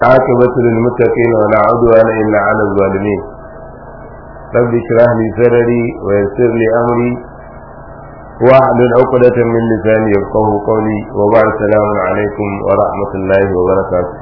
عاقبة للمتقين ولا عدوان إلا على الظالمين رب اشرح لي صدري ويسر لي أمري واحلل عقدة من لساني يفقه قولي وبعد السلام عليكم ورحمة الله وبركاته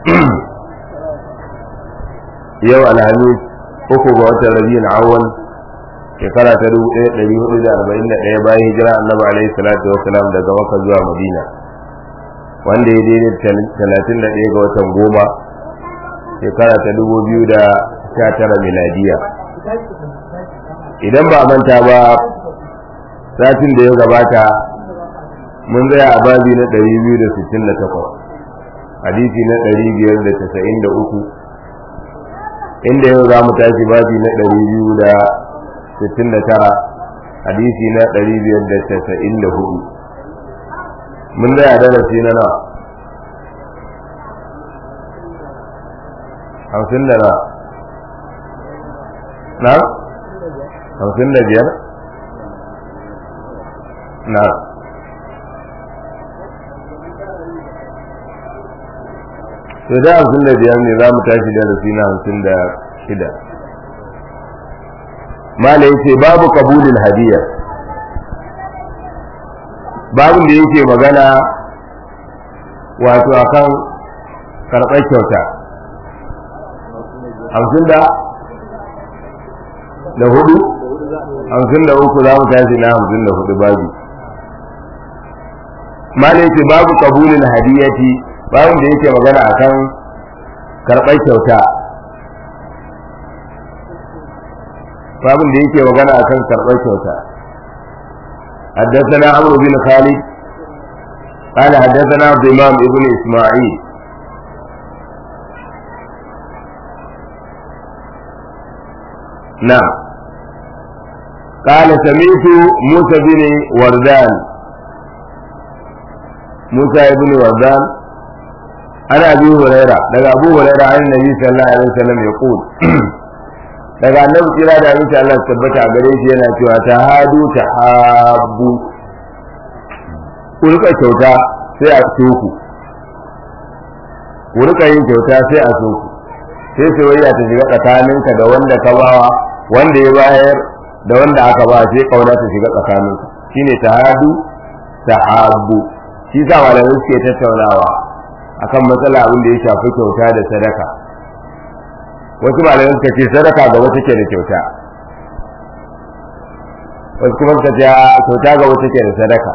يوم الخميس uku ga watan rabiul awwal shekara ta dubu ɗaya ɗari hudu da arba'in da ɗaya bayan hijira annabi alaihi salatu wasalam daga makka zuwa madina wanda ya daidai talatin da ɗaya ga watan goma shekara ta dubu biyu da sha tara miladiya idan ba a manta ba satin da ya gabata mun tsaya a babi na ɗari biyu da sittin da takwas hadisi na ɗari biyar da tasa'in da uku inda yau za mu tashi babi na ɗari biyu da sittin da tara hadisi na ɗari biyar da tasa'in da hudu mun tsaya darasi na nawa hamsin da na na hamsin da biyar na to da hamsin da biyar ne za mu tashi da rafi na hamsin da shida mala yace babu kabulin hadiya babin da yake magana wato akan karɓar kyauta hamsin da da hudu hamsin da uku za mu tashi na hamsin da hudu babu mala yace babu kabulin hadiyati babin da yake magana akan karɓar kyauta babin da yake magana akan karɓar kyauta حدثنا عمرو بن خالد قال حدثنا عبد الإمام ابن إسماعيل نعم قال سمعت موسى بن وردان موسى بن وردان أنا أبي هريرة لقى أبو هريرة عن النبي صلى الله عليه وسلم يقول daga annabi kira da abinci Allah tabbata a gare shi yana cewa ta hadu ta habu ku rika kyauta sai a so ku ku rika yin kyauta sai a so ku sai soyayya ta shiga tsakaninka da wanda ka bawa wanda ya bayar da wanda aka ba sai kauna ta shiga tsakaninka shine ta hadu ta habu shi sa malamai suke tattaunawa akan matsala abin da ya shafi kyauta da sadaka wasu malamai suka ce sadaka gaba take da kyauta wasu kuma suka ce kyauta gaba take da sadaka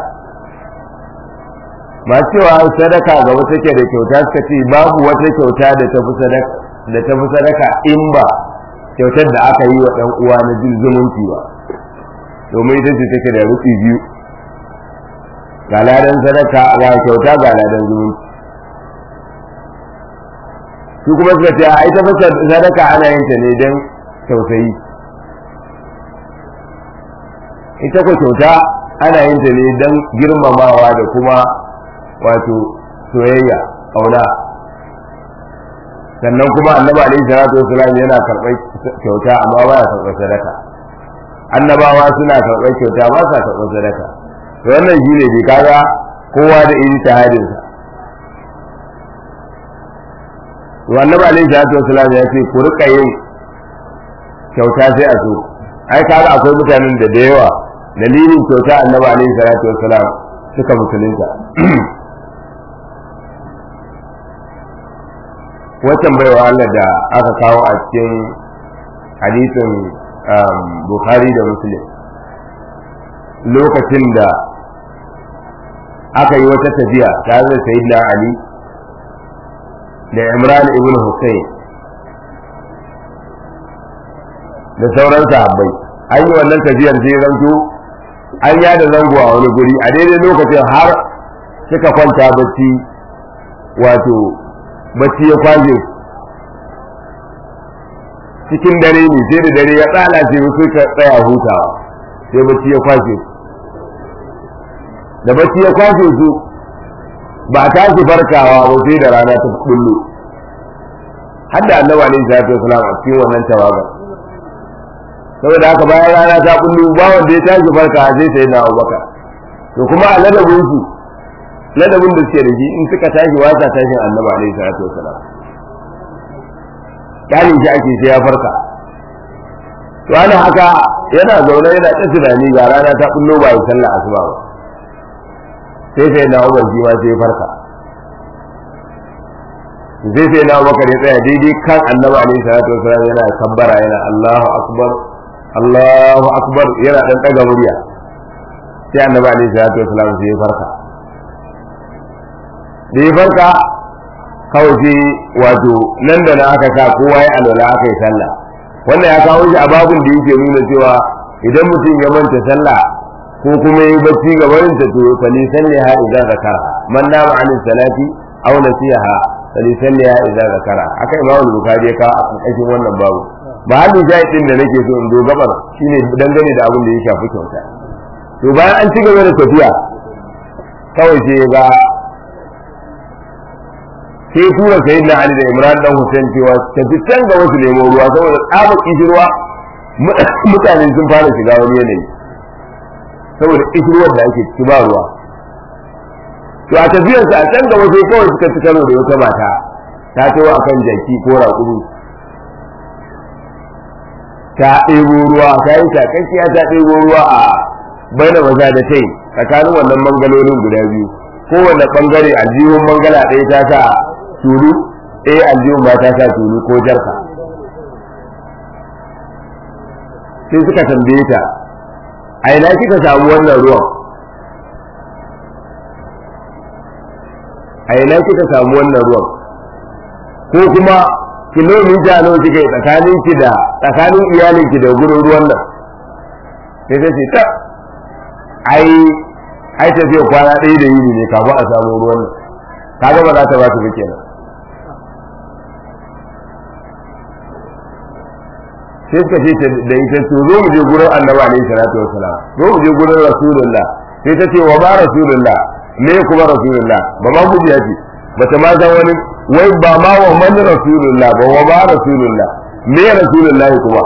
masu cewa sadaka gaba take da kyauta suka ce babu wata kyauta da ta fi sadaka da ta fi sadaka in ba kyautar da aka yi wa ɗan uwa na jin zumunci ba domin ita ce take da rufi biyu ga ladan sadaka ga kyauta ga ladan zumunci su kuma suka ce a ita fasa sadaka ana yin ta ne don tausayi ita ko kyauta ana yin ta ne don girmamawa da kuma wato soyayya kauna sannan kuma annabi alaihi salatu wasalam yana karɓar kyauta amma ba ya karɓar sadaka annabawa suna karɓar kyauta ba sa karɓar sadaka to wannan shi ne kaga kowa da iri tahadinsa to annabi alaihi salatu wasallam ya ce ku rika yin kyauta sai a so ai kaga akwai mutanen da da yawa dalilin kyauta annabi alaihi salatu wasallam suka musulunta watan baiwa Allah da aka kawo a cikin hadisin Bukhari da Muslim lokacin da aka yi wata tafiya tare da Sayyidina Ali da Imran ibn Hussein da sauran sahabbai an yi wannan tafiyar sai zanto an yada zango a wani guri a daidai lokacin har suka kwanta bacci wato bacci ya kwaje cikin dare ne sai da dare ya tsala sai suka tsaya hutawa sai bacci ya kwashe da bacci ya kwashe su ba ta su farkawa ba sai da rana ta kullu har da annabi alaihi salatu wasalam a cikin wannan tawaga saboda haka bayan rana ta kullu ba wanda ya tashi farka sai sai na Abubakar to kuma a ladabin su ladabin da suke da shi in suka tashi wasa tashin annabi alaihi salatu wasalam kyalin shi ake sai ya farka to ana haka yana zaune yana ta tunani ga rana ta kullo ba ya sallah asuba ba sai sai na Umar shi ma sai ya farka sai sai na Abubakar ya tsaya daidai kan Annabi alaihi salatu wasallam yana kabbara yana Allahu akbar Allahu akbar yana dan daga murya sai Annabi alaihi salatu wasallam sai ya farka da ya farka kawai sai wato nan da na aka sa kowa ya alwala aka yi sallah wannan ya kawo shi a babun da yake nuna cewa idan mutum ya manta sallah ko kuma yi bacci ga barin ta to fali salliha idza zakara man nama an salati aw nasiha fali salliha idza zakara aka imamu bukhari ya kawo a karkashin wannan babu ba halin shahidin da nake so in zo gabar shine dangane da abin da ya shafi kyauta to bayan an ci gaba da tafiya kawai sai ga sai tura sai na Ali da Imran dan Hussein cewa tafi can ga wasu nemo ruwa saboda tsabar kishirwa mutane sun fara shiga wani yanayi saboda kishirwar da ake ciki ba ruwa to a tafiyar sa a can gaba sai kawai suka ci karo da wata mata ta tawo akan jaki ko raƙumi ta ɗebo ruwa ta yi takakkiya ta ɗebo ruwa a baina maza da tai tsakanin wannan mangalolin guda biyu kowane bangare aljihun mangala ɗaya ta sa tulu ɗaya aljihun ba ta sa tulu ko jarka sai suka tambaye ta a ina kika samu wannan ruwan a ina kika samu wannan ruwan ko kuma kilomita nawa kika yi tsakanin ki da tsakanin iyalin ki da gurin ruwan nan sai ta ce ta ai ai ta ce kwana ɗaya da yini ne kafin a samu ruwan nan kaga ba za ta ba ta ba kenan sai suka ce da ita to zo mu je gurin annabi alaihi salatu wassalam zo mu je gurin rasulullah sai ta ce wa ba rasulullah me kuma rasulullah ba ma gudu ya ce bata ma san wani wai ba ma wa man rasulullah ba wa ba rasulullah me rasulullah kuma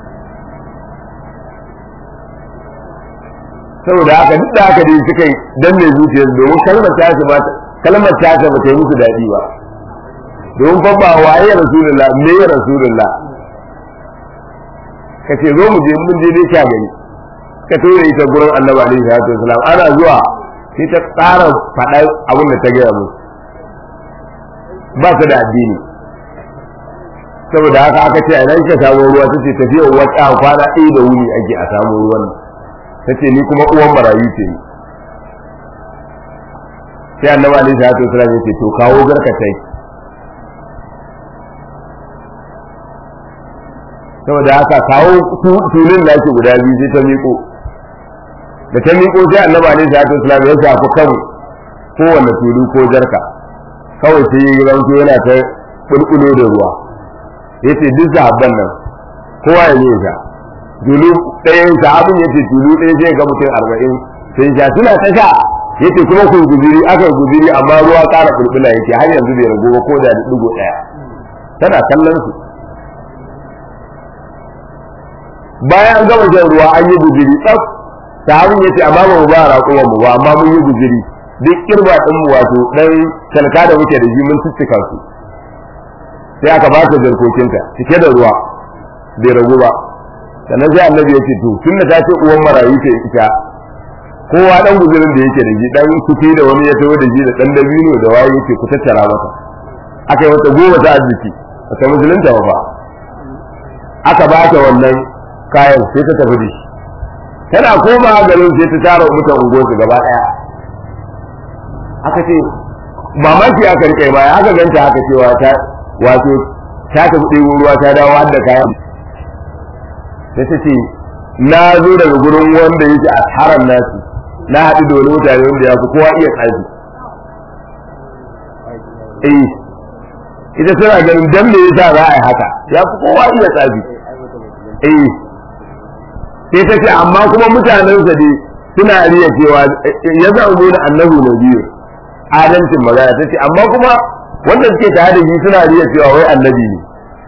saboda haka duk da haka dai suka yi danne zuciyar domin kalmar ta ce ba kalmar ta ce ba ta yi musu daɗi ba domin fa ba waye rasulullah me rasulullah ka ce zo mu je mun je dai sha gani ka tura ita gurin annabi alaihi salatu wasalam ana zuwa sai ta tsara faɗa abin da ta gaya musu ba ta da addini saboda haka aka ce a nan ka samu ruwa ta ce tafiya wata kwana ɗaya da wuni ake a samu ruwan ta ce ni kuma uwan marayu ce ni sai annabi alaihi salatu wasalam ya ce to kawo garkatai saboda haka kawo tulun da ake guda biyu sai ta miƙo da ta miƙo sai annabi alaihi salatu wasalam ya shafi kan kowanne tulu ko jarka kawai sai ya ranto yana ta bulbulo da ruwa yace duk sahabban nan kowa ya yi sha tulu ɗaya sahabin yace tulu ɗaya sai ga mutum arba'in sai sha suna ta sha yace kuma kun guziri aka guziri amma ruwa ƙara bulbula yake har yanzu bai rago ba ko da digo ɗaya tana kallon su bayan an gama shan ruwa an yi guziri tsaf sahabin yace amma ba mu ba raƙuwan mu ba amma mun yi guziri duk kirba din mu wato dan talka da muke da shi mun tuttuka su sai aka ba ta jarkokinta cike da ruwa bai ragu ba sannan sai annabi ya ce to tunda ta ce uwan marayu ce ita kowa dan guzurin da yake da shi dan kuti da wani ya tawo da shi da dan dabino da waye yake ku tattara masa aka yi wata goma ta arziki ta musulunta ba aka ba ta wannan kayan sai ta tafi da shi tana koma garin sai ta tara mutan unguwarsu gaba daya aka ce mamaki aka rike baya aka ganta aka cewa ta wato ta tafi ɗebo ruwa ta dawo har da kayan sai ta ce na zo daga gurin wanda yake a haram nasu na haɗu da wani mutane wanda ya fi kowa iya tsafi eh ita tana ganin dan me yasa za a yi haka ya fi kowa iya tsafi eh sai ta ce amma kuma mutanensa dai suna riya cewa ya zama da annabi na biyu adalcin magana ta ce amma kuma wanda suke tare da shi suna riya cewa wai annabi ne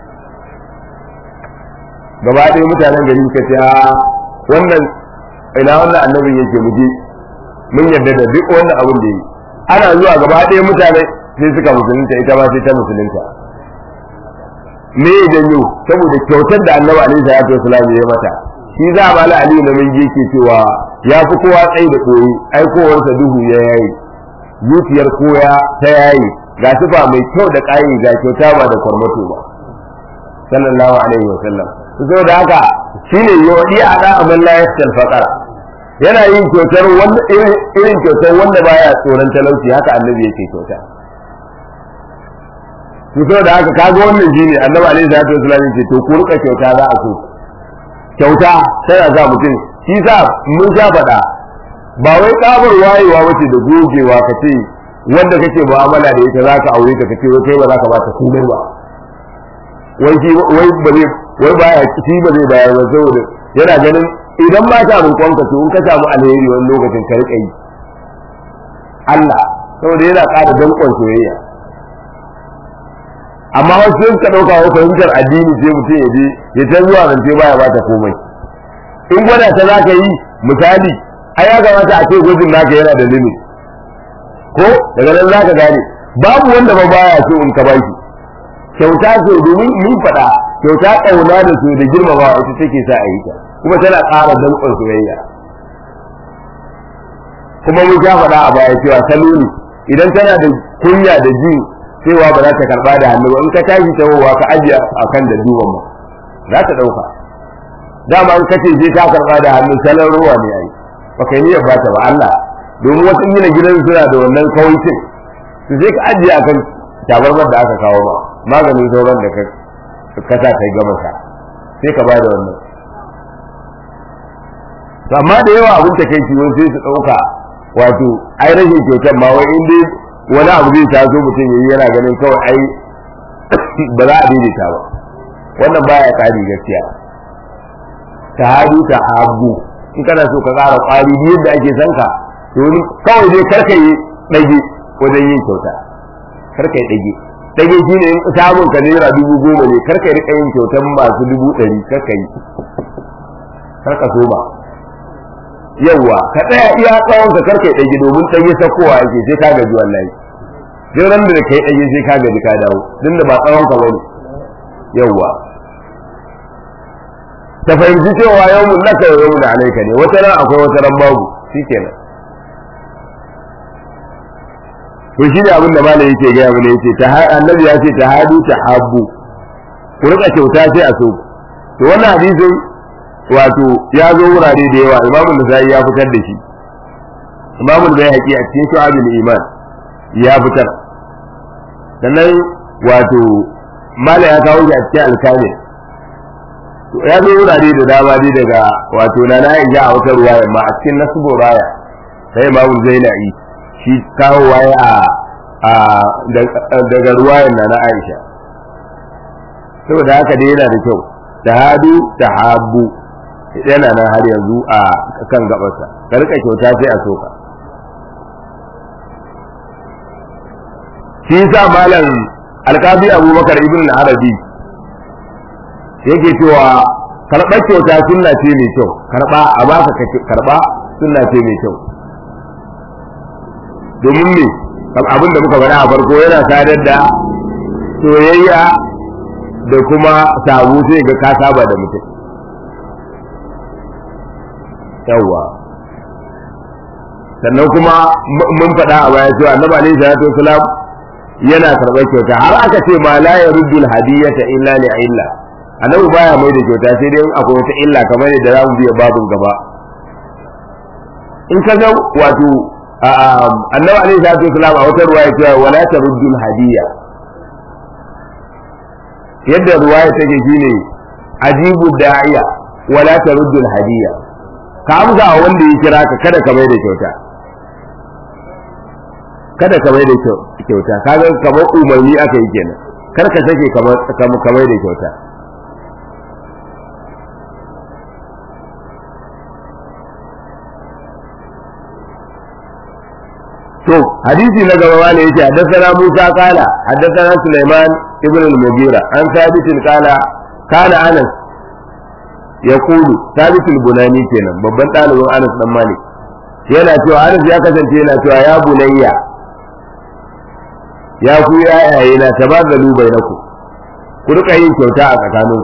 gaba ɗaya mutanen gari suka ce wannan ina wannan annabin yake muje mun yarda da duk wannan abin da yi ana zuwa gaba ɗaya mutane sai suka musulunta ita ma sai ta musulunta me ya janyo saboda kyautar da annabi alaihi salatu wasallam ya mata shi za a bala aliyu na mingi yake cewa ya fi kowa tsayi da koyi aikowarsa duhu ya yayi zuciyar koya ta yayi ga sifa mai kyau da ƙayi ga kyauta ba da kwarmato ba sallallahu alaihi wa sallam saboda haka shine yodi a da amal la yasal faqara yana yin kyautar wanda irin kyautar wanda baya tsoron talauci haka annabi yake kyauta to saboda haka kaga wannan shine annabi alaihi salatu wasallam yake to ku rika kyauta za a so kyauta tana za mutum shi sa mun sha faɗa ba wai tsabar wayewa wace da gogewa ka ce wanda kake mu'amala da ita zaka aure ta kace wai kai ba zaka bata komai ba wai shi wai ba zai wai baya shi ba zai bayar ba saboda yana ganin idan ba ta roƙon ka to in ka samu alheri wani lokacin ka rika yi Allah saboda yana ƙara danƙon soyayya amma wasu sun ka ɗauka wa fahimtar addini sai mutum ya je ya ta zuwa zance baya bata komai in gwada ta za ka yi misali ai ya kamata a ce gwajin naka yana da limit ko daga nan zaka gane babu wanda ba baya so in ka baki kyauta so domin mun faɗa kyauta ƙauna da so da girmamawa ita take sa a yi ta kuma tana ƙara danƙon soyayya kuma mun sha faɗa a baya cewa salo ne idan tana da kunya da ji cewa ba za ta karɓa da hannu ba in ka tashi tawowa ka ajiye a kan da duban ma za ta ɗauka dama in kace je ka karɓa da hannu salon ruwa ne ai ba kai niyyar ba ta ba Allah domin wasu gina gidan suna da wannan kawancin su sai ka ajiye akan tabarmar da aka kawo ba maganin sauran da ka kasa kai gama sa sai ka bada wannan to amma da yawa abin ta kai wani sai su dauka wato ai rashin kyautar ma wai in dai wani abu zai taso mutum yayi yana ganin kawai ai ba za a daidaita ba wannan baya kari gaskiya ta hadu ta hagu in kana so ka ƙara ƙwari yadda ake son ka domin kawai dai karka yi ɗage wajen yin kyauta karka yi ɗage ɗage shi ne samun ka naira dubu goma ne karka yi riƙa yin kyautan masu dubu ɗari karka yi karka so ba yawwa ka tsaya iya tsawon ka karka yi ɗage domin ɗage sakowa ake sai ka gaji wallahi duk ran da ka yi ɗage sai ka gaji ka dawo din da ba tsawon ka bane yawwa ta fahimci cewa yawmun laka wa yawmun alaika ne wata ran akwai wata ran babu shikenan to shi ne abin da malam yake gaya mana yace ta annabi ya ce tahadu tahabbu ku rika kyauta sai a so to wannan hadisin wato ya zo wurare da yawa imamu nasai ya fitar da shi imamu bayhaqi a cikin shu'abul iman ya fitar sannan wato malam ya kawo shi a cikin alkamil ya zo wurare da dama dai daga wato na na a wata ruwaya ma a cikin nasbu raya sai imamu zainai shi kawo waye a daga ruwayan na na Aisha saboda haka dai yana da kyau tahadu tahabbu yana nan har yanzu a kan gabarsa ka rika kyauta sai a soka shi sa malam alkabi abubakar ibn arabi yake cewa karɓar kyauta sunna ce mai kyau karɓa a baka karɓa sunna ce mai kyau domin me abin da muka faɗa a farko yana sadar da soyayya da kuma sabu sai ga ka saba da mutum yawwa sannan kuma mun faɗa a baya cewa annabi alaihi salatu wasalam yana karɓar kyauta har aka ce ma la yaruddu hadiyata illa li illa annabi baya mai da kyauta sai dai akwai wata illa kamar yadda za mu biya babun gaba in ka ga wato annabi alaihi salatu wasalam a wata ruwaya cewa wala taruddu hadiyya yadda ruwaya take shine ajibu da'iya wala taruddu hadiyya ka amsa a wanda ya kira ka kada ka mai da kyauta kada ka mai da kyauta kaga kamar umarni aka yi kenan kar ka sake kamar ka mai da kyauta to hadisi na gaba wani yace haddathana Musa qala haddathana Sulaiman ibn al-Mughira an thabit qala kana Anas yaqulu thabit al-Bunani kenan babban dalibin Anas dan Malik yana cewa Anas ya kasance yana cewa ya bunayya ya ku yayaye na tabadalu bainaku ku rika yin kyauta a tsakanin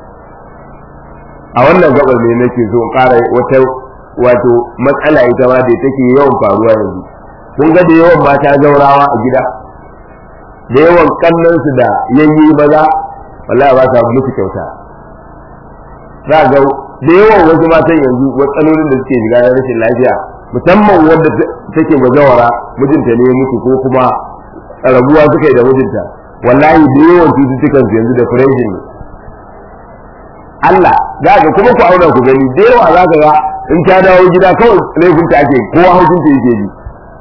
a wannan gabar ne nake so in ƙara wata wato matsala ita ma da take yawan faruwa yanzu kun ga da yawan mata zaurawa a gida da yawan kannansu da yayi maza wallahi ba sa musu kyauta za ga da yawan wasu matan yanzu matsalolin da suke shiga na rashin lafiya musamman wanda take bazawara mijinta ne mutu ko kuma rabuwa suka yi da mijinta wallahi da yawan cututtukan su yanzu da depression ne Allah za ka kuma ku auna ku gani da yawa za ka ga in ta dawo gida kawai laifinta ake kowa hukunta yake ji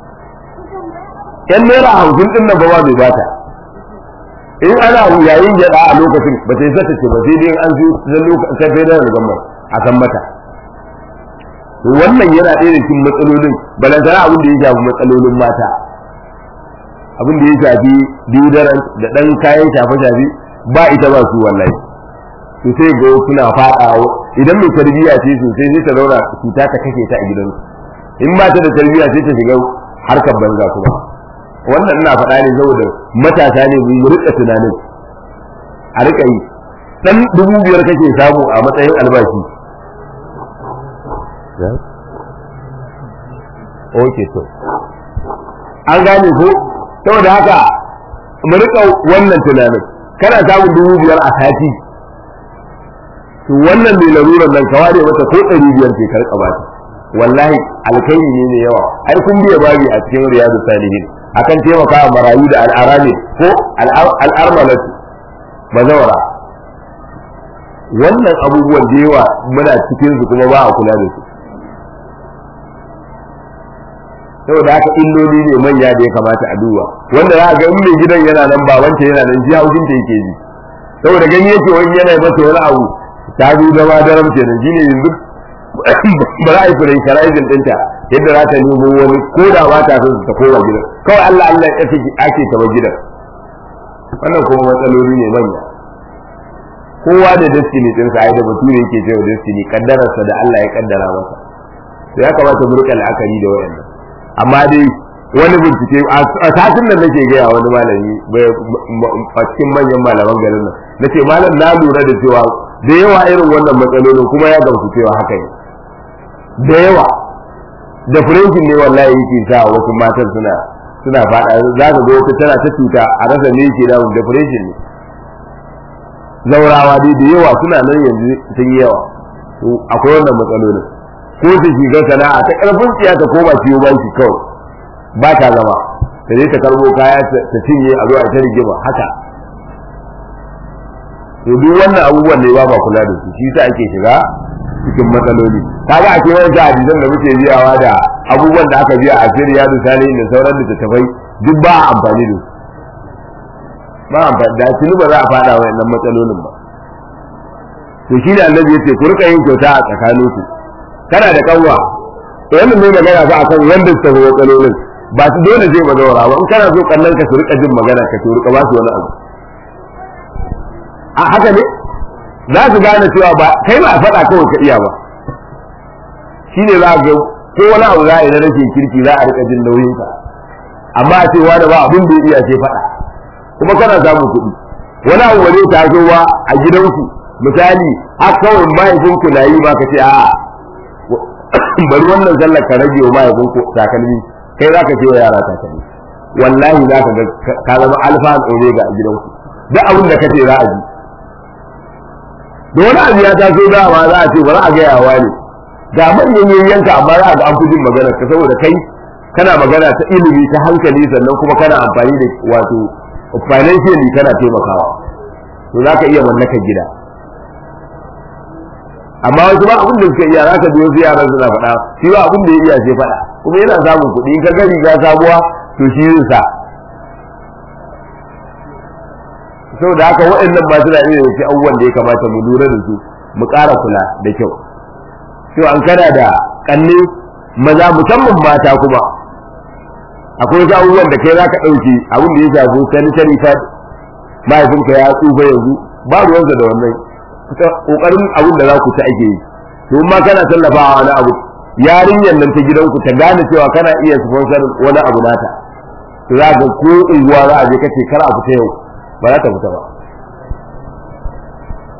yan naira hamsin din nan ba ba bai bata in ana yayin gyada a lokacin ba sai zata ce ba sai dai an zo da lokacin sai da gama a san mata to wannan yana ɗaya da cikin matsalolin balantana abin da ya shafi matsalolin mata abin da ya shafi deodorant da ɗan kayan shafe-shafe ba ita ba su wallahi to sai ga suna faɗa idan mai tarbiyya ce sosai sai ta zauna cuta ta kashe ta a gidansu in ba ta da tarbiyya sai ta shiga harkar banza kuma wannan ina faɗa ne saboda matasa ne mu rika tunanin a rika yi dan dubu biyar kake samu a matsayin albashi ok to an gane ko saboda haka mu rika wannan tunanin kana samun dubu biyar a sati to wannan mai larurar nan ka ware mata ko ɗari biyar ke karɓa ba wallahi alkhairi ne mai yawa ai kun biya babi a cikin riyadu salihin akan taimaka wa marayu da al'arami ko al'armalatu bazawara wannan abubuwan da yawa muna cikin su kuma ba a kula da su saboda haka illoli ne manya da ya kamata a duba wanda za a ga in mai gidan yana nan babanta yana nan ji haushin ta yake ji saboda gani yake wani yana mata wani abu ta zo da madaram kenan shine yanzu ba za a yi furai shara'izin ɗinta yadda za ta nemo wani ko da ba ta son ta koma gidan kawai Allah Allah ya ce ake ta bar gidan wannan kuma matsaloli ne manya kowa da destiny din sa ai da bature yake cewa destiny kaddararsa da Allah ya kaddara masa to ya kamata mu rika la'akari da wayannan amma dai wani bincike a satin nan nake gaya wani malami a cikin manyan malaman garin nan nace malam na lura da cewa da yawa irin wannan matsalolin kuma ya gamsu cewa haka ne da yawa da furenkin ne wallahi yake sa wasu matan suna suna fada za ka ga wata tana ta cuta a rasa ne yake damun da furenkin ne zaurawa dai da yawa suna nan yanzu sun yi yawa to akwai wannan matsalolin ko ta shiga sana'a ta karfin tsiya ta koma ciwo banki kawai ba ta zama ta je ta karbo kaya ta cinye a zo a ta rigima haka to duk wannan abubuwan ne ba ba kula da su shi sa ake shiga cikin matsaloli kaga a kewayen da hadisan da muke biyawa da abubuwan da aka biya a sirriya da salihin da sauran littattafai duk ba a amfani da su ba amfani da tuni ba za a fada wa nan matsalolin ba to shi ne annabi ya ce ku rika yin kyauta a tsakaninku kana da kanwa to wannan ne magana ba akan wanda su tafi matsalolin ba su dole zai mazaura ba in kana so kallon ka su rika jin magana ka to rika ba su wani abu a haka ne za su gane cewa ba kai ba a faɗa kawai ka iya ba shi ne za ga ko wani abu za a yi na rashin kirki za a rika jin nauyin ka amma a ce wani ba abin da ya iya sai faɗa kuma kana samun kuɗi wani abu ba zai taso ba a gidanku misali har kawai mahaifinku na yi ba ka ce a'a bari wannan sallar ka rage wa mahaifinku takalmi kai za ka ce wa yara takalmi wallahi za ka ga ka zama alfa and omega a gidanku duk abin da ka ce za a ji da wani abu ya taso dama za a ce bari a gaya wa ne ga manyan yayyanka amma za a ga an fi jin magana ka saboda kai kana magana ta ilimi ta hankali sannan kuma kana amfani da wato financially kana taimakawa to za ka iya mallakar gida amma wasu ba abin da suka iya za ka biyo su yaran suna faɗa shi ba abin da ya iya sai faɗa kuma yana samun kuɗi in ka ga riga sabuwa to shi zai sa saboda haka waɗannan ba suna iya yake abubuwan da ya kamata mu lura da su mu ƙara kula da kyau to an kana da kanne maza musamman mata kuma akwai wasu abubuwan da kai za ka ɗauki abin da ya shafi sanitary pad mahaifinka ya tsufa yanzu ba ruwansa da wannan kokarin abin da za ku ta ake yi to ma kana tallafawa wani abu yarinyar nan ta gidanku ta gane cewa kana iya sponsor wani abu nata to za ga ko unguwa za a je kace kar a fita yau ba za ta fita ba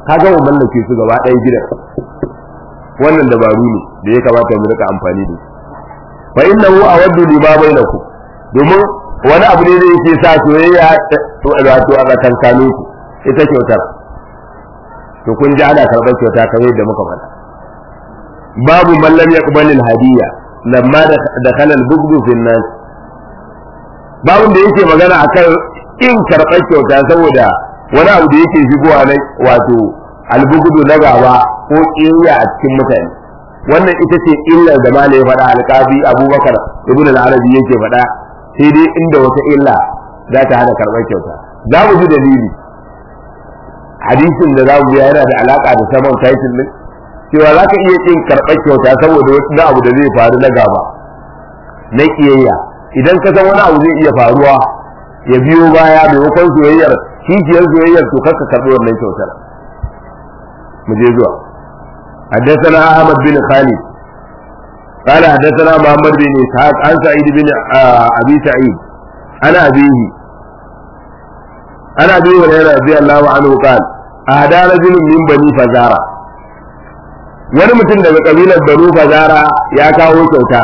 kaga mu mallake su gaba ɗaya gidan wannan dabaru ne da ya kamata mu rika amfani da su fa innahu awaddu lima bainakum domin wani abu ne da yake sa soyayya wato a tsakankanin ku ita kyautar to kun ji ana karɓar kyauta kamar yadda muka faɗa babu man lam yaqbal al hadiya lamma da kana al bughd fi nas babu da yake magana akan in karɓar kyauta saboda wani abu da yake shigowa na wato al bughd na gaba ko ƙiyayya a cikin mutane wannan ita ce illar da malai faɗa alƙabi abubakar ibn al-arabi yake faɗa sai dai inda wata illa za ta hana karɓar kyauta za mu ji dalili hadisin da za mu biya yana da alaƙa da saman title din cewa za ka iya kin karɓar kyauta saboda wani abu da zai faru na gaba na ƙiyayya idan ka san wani abu zai iya faruwa ya biyo baya maimakon soyayyar kishiyar soyayyar to kar ka karɓi wannan kyautar mu je zuwa حدثنا أحمد بن خالد قال حدثنا محمد بن إسحاق عن سعيد بن أبي سعيد عن أبيه عن أبي هريرة رضي الله عنه قال أهدى رجل من بني فزارة wani mutum daga kabilar banu fazara ya kawo kyauta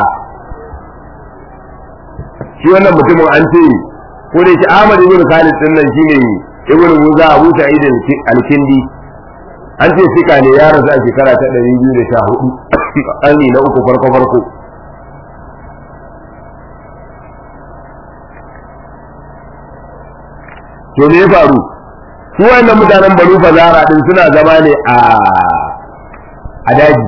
shi wannan mutumin an ce ko da shi Ahmad ibn Khalid din nan shine ibn Musa Abu Sa'id al-Kindi an ce fika ne ya rasu a shekara ta ɗari biyu da sha hudu ƙarni na uku farko farko to me ya faru su wayannan mutanen banu fazara din suna zama ne a a daji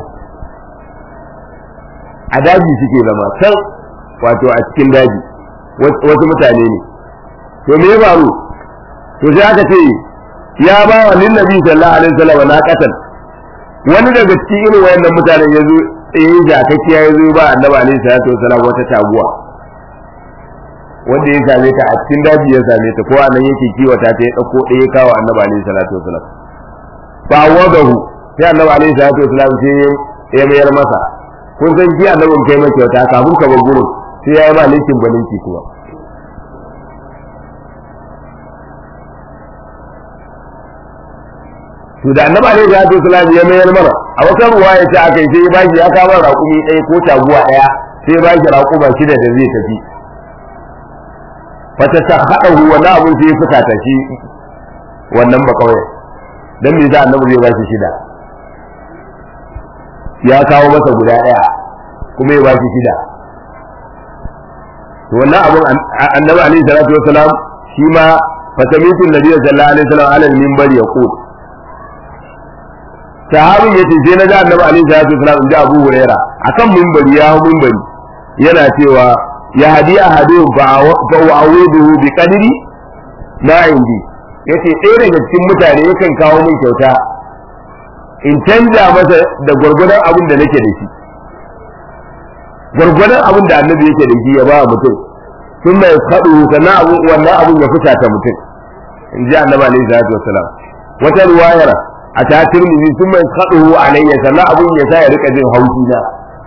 a daji suke zama can wato a cikin daji wasu mutane ne to me ya faru to sai aka ce ya ba wa lin nabi sallallahu alaihi wasallam na katan wani daga cikin irin wayannan mutanen yazo eh jakakkiya yazo ba annabi alaihi salatu wasallam wata taguwa wanda ya same ta a cikin daji ya same ta ko anan yake kiwata ta ya dauko ɗaya ya kawo annabi alaihi salatu wasallam fa wadahu sai annabi alaihi salatu wasallam sai ya mayar masa kun san ji annabin kai mai kyauta kafin ka bar gurin sai ya yi ma linkin balinki kuma to da annabi alaihi salatu wasallam ya mayar mana a wata ruwa ya ce aka yi sai ya bashi ya kawo raƙumi ɗaya ko taguwa ɗaya sai ya bashi raƙuma shida da zai tafi fata ta haɗa wannan abun sai ya fuka ta shi wannan ba kawai dan me za annabi zai bashi shida ya kawo masa guda ɗaya kuma ya bashi shida to wannan abun annabi alaihi salatu wasallam shi ma fatamitu nabi sallallahu alaihi wasallam ala al-minbar yaqul sahabin ya ce sai na ga annabi alaihi salatu wasallam inda Abu Huraira akan minbari ya hu minbari yana cewa ya hadi ahadu fa wa'uduhu bi qadri ma indi yace ɗaya daga cikin mutane yakan kawo min kyauta in canja masa da gwargwadon abin da nake da shi gwargwadon abin da annabi yake da shi ya ba mutum sun mai kaɗu sannan abin wannan abin ya fita ta mutum in ji annabi alaihi salatu wasallam wata ruwayar a ta turmizi sun mai kaɗuhu alayya sannan abun ya sa ya rika jin haushi na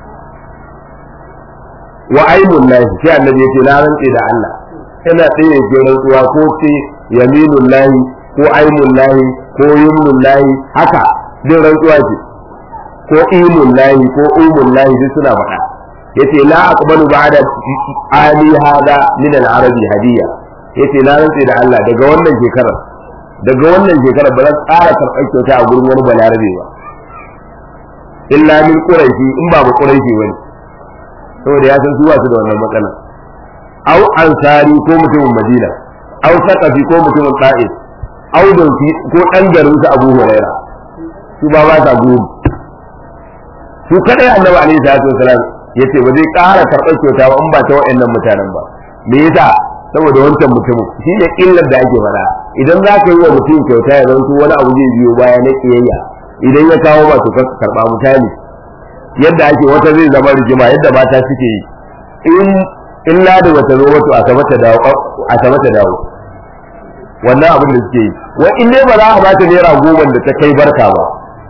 wa aimun lahi sai annabi yace na rantse da Allah ina tsaye ke rantsuwa ko ce yaminun lahi ko aimun lahi ko yumnun lahi haka din rantsuwa ce ko imun lahi ko umun lahi duk suna faɗa yace la aqbalu ba'da ali hada min al-arabi hadiya yace na rantse da Allah daga wannan shekarar daga wannan shekarar ba za su ƙara karɓar kyauta a gurin wani balarabe ba illa min quraishi in ba ba quraishi wani saboda ya san su ba su da wannan matsala au ansari ko mutumin madina au saqafi ko mutumin ta'if au dauki ko dan garin su abu huraira su ba ba ta gudu su kadai annabi alaihi salatu wasalam yace ba zai ƙara karɓar kyauta ba in ba ta wa'annan mutanen ba me yasa saboda wancan mutumin shi ne illar da ake faɗa idan za ka yi wa mutum kyauta ya zanto wani abu zai biyo baya na kiyayya idan ya kawo ba su karɓa misali yadda ake wata zai zama rigima yadda mata suke yi in in ladi bata zo wato a sama ta dawo a sama ta dawo wannan abin da suke yi wa in dai ba za a bata naira goma da ta kai barka ba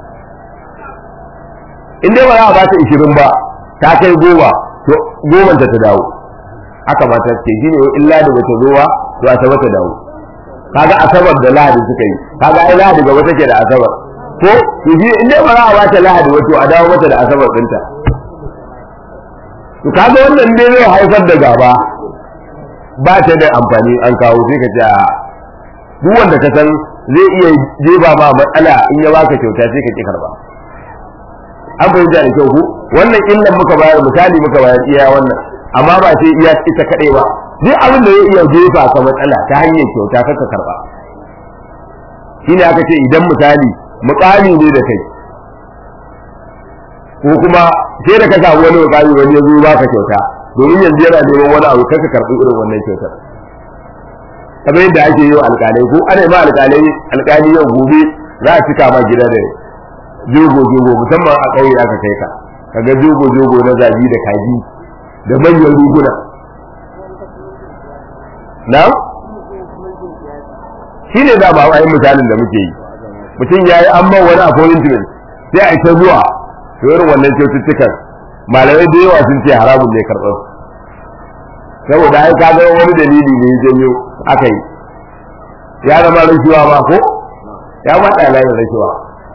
in dai ba za a bata ishirin ba ta kai goma to goma ta ta dawo haka mata ce shi ne illa da bata zo ba to a sama ta dawo kaga asabar da lahadi suka yi kaga ai lahadi gaba take da asabar ko to shi in dai ba za a ba ta lahadi wato a dawo mata da asabar ɗinta to kaga wannan dai zai haifar da gaba ba ta da amfani an kawo sai ka ce a duk wanda ka san zai iya jeba ma matsala in ya baka kyauta sai ka ki karba an fahimta da kyau ku wannan illan muka bayar misali muka bayar iya wannan amma ba sai iya ita kaɗai ba duk abin da zai iya jefa ka matsala ta hanyar kyauta kaka karba shine aka ce idan misali mukami ne da kai ko kuma sai da ka samu wani mukami wani ya zo baka kyauta domin yanzu yana neman wani abu kaka karbi irin wannan kyautar kamar yadda ake yi wa alƙalai ko ana ma alƙalai alƙali yau gobe za a cika ma gida da jogo jogo musamman a ƙauye aka kai ka kaga jogo jogo na zabi da kaji da manyan riguna na shi ne da ba a yi misalin da muke yi mutum ya yi amma wani appointment sai a ita zuwa to irin wannan kyaututtukan malamai da yawa sun ce haramun ne karɓar saboda ai kaga wani dalili ne janyo aka yi ya zama rashuwa ma ko ya faɗa layin rashuwa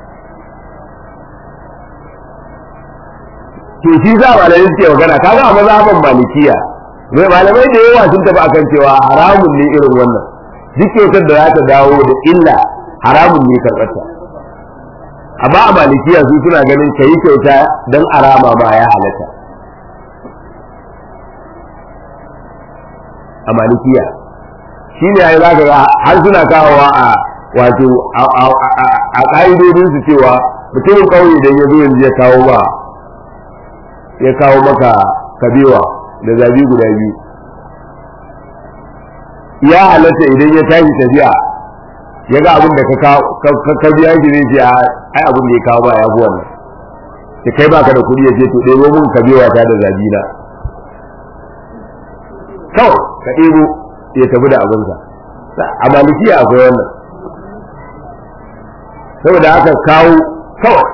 to shi za malamai suke magana kaga a mazhaban malikiya mai malamai da yawa sun tafi akan cewa haramun ne irin wannan duk kyautar da za ta dawo da illa haramun ne karɓarta amma a malikiya su suna ganin ka yi kyauta don arama ma ya halatta a malikiya shi ne ai zaka ga har suna kawowa a wato a ƙa'idodin su cewa mutumin ƙauye idan ya zo yanzu ya kawo ba ya kawo maka kabewa da zabi guda biyu ya halatta idan ya tashi tafiya ya ga abin da ka biya shi zai ce ai abin da ya kawo ba ya fi wannan sai kai baka da kuɗi ya ce to ɗebo mun kabewa ta da zabi na kawai ka ɗebo ya tafi da abinsa a malikiya akwai wannan saboda aka kawo kawai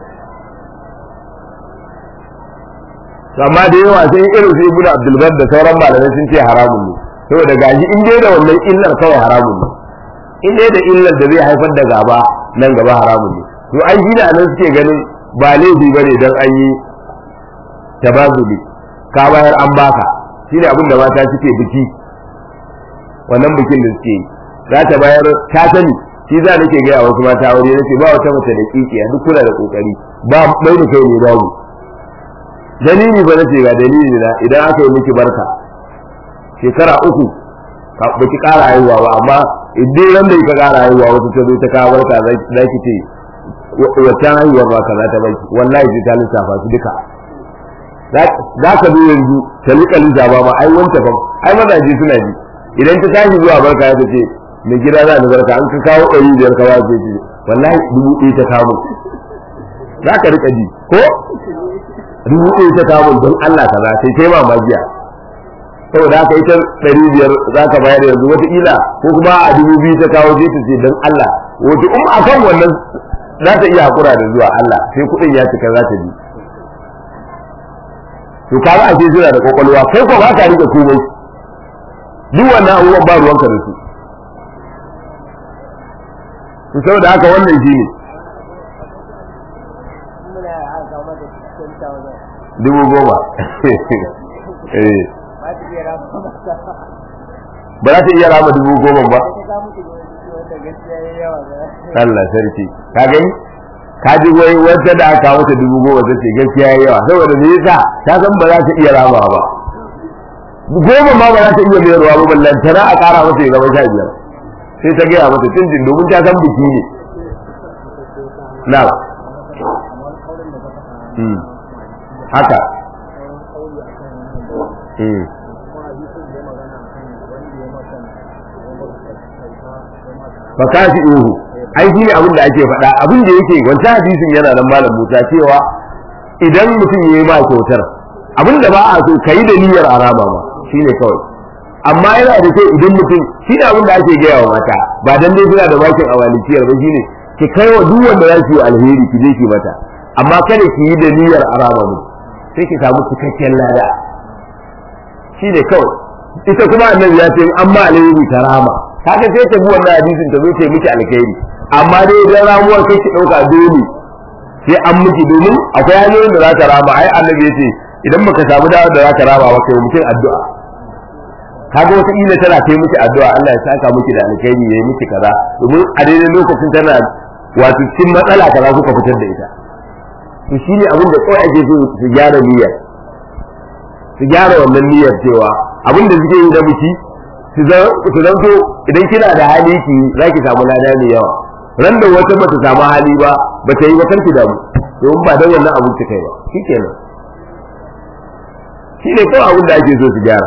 amma da yawa sai irin su ibnu abdulbar da sauran malamai sun ce haramun ne saboda gaji in dai da wannan illar kawai haramun ne in dai da illar da zai haifar da gaba nan gaba haramun ne to an shi da nan suke ganin ba laifi bane dan an yi tabazuli ka bayar an baka shine abin da mata suke biki wannan bikin da suke yi za ta bayar ta sani shi za nake gaya wasu mata aure nace ba wata mace da kikiya duk kula da kokari ba mai da kai ne babu dalili ba nace ga dalili na idan aka yi miki barka shekara uku ka baki kara haihuwa ba amma idan ran da ka kara haihuwa wata ta zo ta kawo barka za ki ce wata haihuwar ba kaza ta baki wallahi sai ta lissafa su duka za ka zo yanzu ta rika lissafa ba ai wanta fa ai mazaje suna ji idan ta tashi zuwa barka ya ce mai gida za ni barka an ka kawo ɗari biyar ka ba ce ce wallahi dubu ɗaya ta kawo za ka rika ji ko dubu ɗaya ta kawo don Allah kaza sai kai mamajiya saboda haka ita ɗari biyar za ka bayar yanzu wataƙila ko kuma a dubu biyu ta kawo sai ta ce don Allah wata in a kan wannan za ta iya haƙura da zuwa Allah sai kuɗin ya cika za ta bi to kaga ake suna da kwakwalwa kai ko ba ka rike komai duk wannan abubuwan ba ruwanka da su to saboda haka wannan shi ne dubu goma eh ba za ta iya rama dubu goma ba Allah sarki ka gani ka ji wai wata da aka mata dubu goma ta ce gaskiya yayi yawa saboda me yasa ta san ba za ta iya rama ba goma ma ba za ta iya mayarwa ba ballan tana a kara mata ya zama sha biyar sai ta gaya mata tun domin ta san biki ne na haka fa kafi uhu ai shi ne abin da ake faɗa abin da yake wancan hadisin yana nan malam Musa cewa idan mutum ya yi ma kyautar abin da ba a so ka yi da niyyar araba ma shi ne kawai amma yana da kyau idan mutum shi ne abin da ake gaya wa mata ba dan dai suna da bakin awalikiyar ba shine ki kai wa duk wanda za ki yi alheri ki je ki mata amma kada ki yi da niyyar araba mu sai ki samu cikakken lada shi ne kawai ita kuma annabi ya ce an ma alheri ta rama kaga sai ta bi wannan hadisin ta zo ta miki alkhairi amma dai idan ramuwar kai ki ɗauka dole sai an miki domin akwai hanyoyin da za ka rama ai annabi ya ce idan baka samu dawo da za ka rama ba kai mutum addu'a kaga wata ila tana kai miki addu'a Allah ya saka miki da alkhairi yayi miki kaza domin a daidai lokacin tana wato cikin matsala kaza kuka fitar da ita to shine abin da kawai ake so su gyara niyyar su gyara wannan niyyar cewa abin da suke yi da biki su zanto idan kina da hali ki za ki samu lada mai yawa ran da wata bata samu hali ba ba ta yi ba kanki damu domin ba dan wannan abin ta kai ba shikenan shi ne kawai abin da ake so su gyara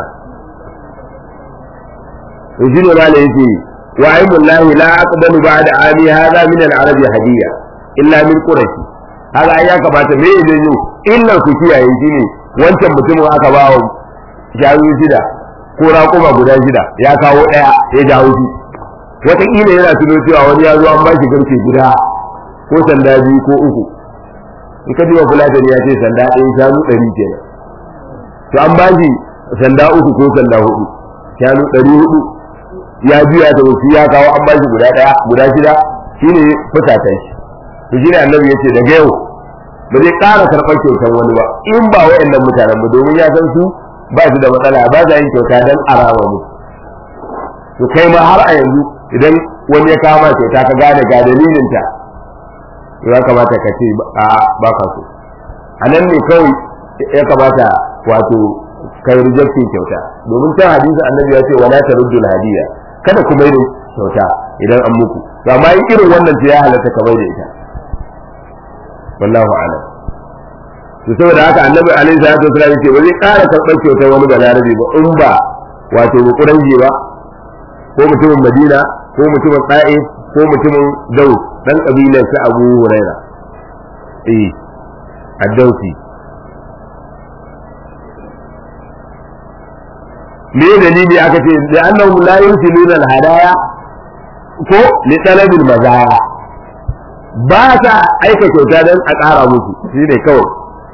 to shi ne ma da yake wa aimullahi la aqbalu ba'da ami hadha min al-arabi hadiya illa min qurashi haka ai ya kamata me ne yau illar ku kiyaye shi ne wancan mutumin aka ba wa shayu shida ko raƙuma guda shida ya kawo ɗaya ya jawo shi wataƙila yana tuno cewa wani ya zo an ba shi garke guda ko sanda biyu ko uku in ka jiwa fulatani ya ce sanda ɗaya shanu ɗari kenan to an ba shi sanda uku ko sanda hudu shanu ɗari hudu ya biya da wasu ya kawo an ba shi guda ɗaya guda shida shine fusatan shi to shine annabi ya ce daga yau ba zai ƙara karɓar kyautar wani ba in ba wa'annan mutanen ba domin ya san su ba su da matsala ba za yin kyauta don arama mu to kai ma har a yanzu idan wani ya kama kyauta ka gane ga dalilin ta ya kamata ka ce a ba ka so a nan ne kawai ya kamata wato kai rejectin kyauta domin can hadisi annabi ya ce wala taruddul hadiya kada ku mai da kyauta idan an muku to amma in irin wannan ce ya halatta ka mai da ita wallahu a'lam to saboda haka annabi alaihi salatu wasallam yace ba zai ƙara karɓar kyautar wani balarabe ba in ba wato bukuranji ba ko mutumin madina ko mutumin ɗa'if ko mutumin daus dan kabilar sa abu huraira eh addausi me dalili aka ce da annahu la yusiluna al-hadaya ko li talabil mazaya ba sa aika kyauta don a ƙara musu shi ne kawai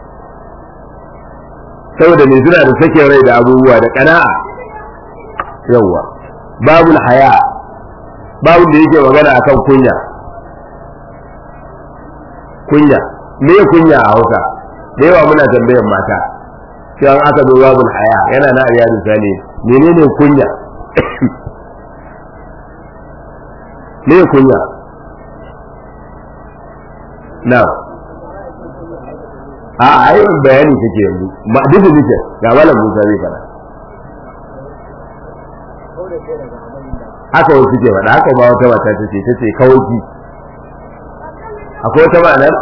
saboda mai suna da sakin rai da abubuwa da ƙana'a yawwa babul haya babul da yake magana akan kunya kunya me kunya a hausa da yawa muna tambayan mata cewa aka zo babul haya yana na iyalin sani menene kunya me kunya na a ayyukan bayani kake yanzu ma duk da ga malam Musa zai fara haka wasu suke faɗa haka ba wata mata ta ce ta ce kawaki akwai wata ma'anar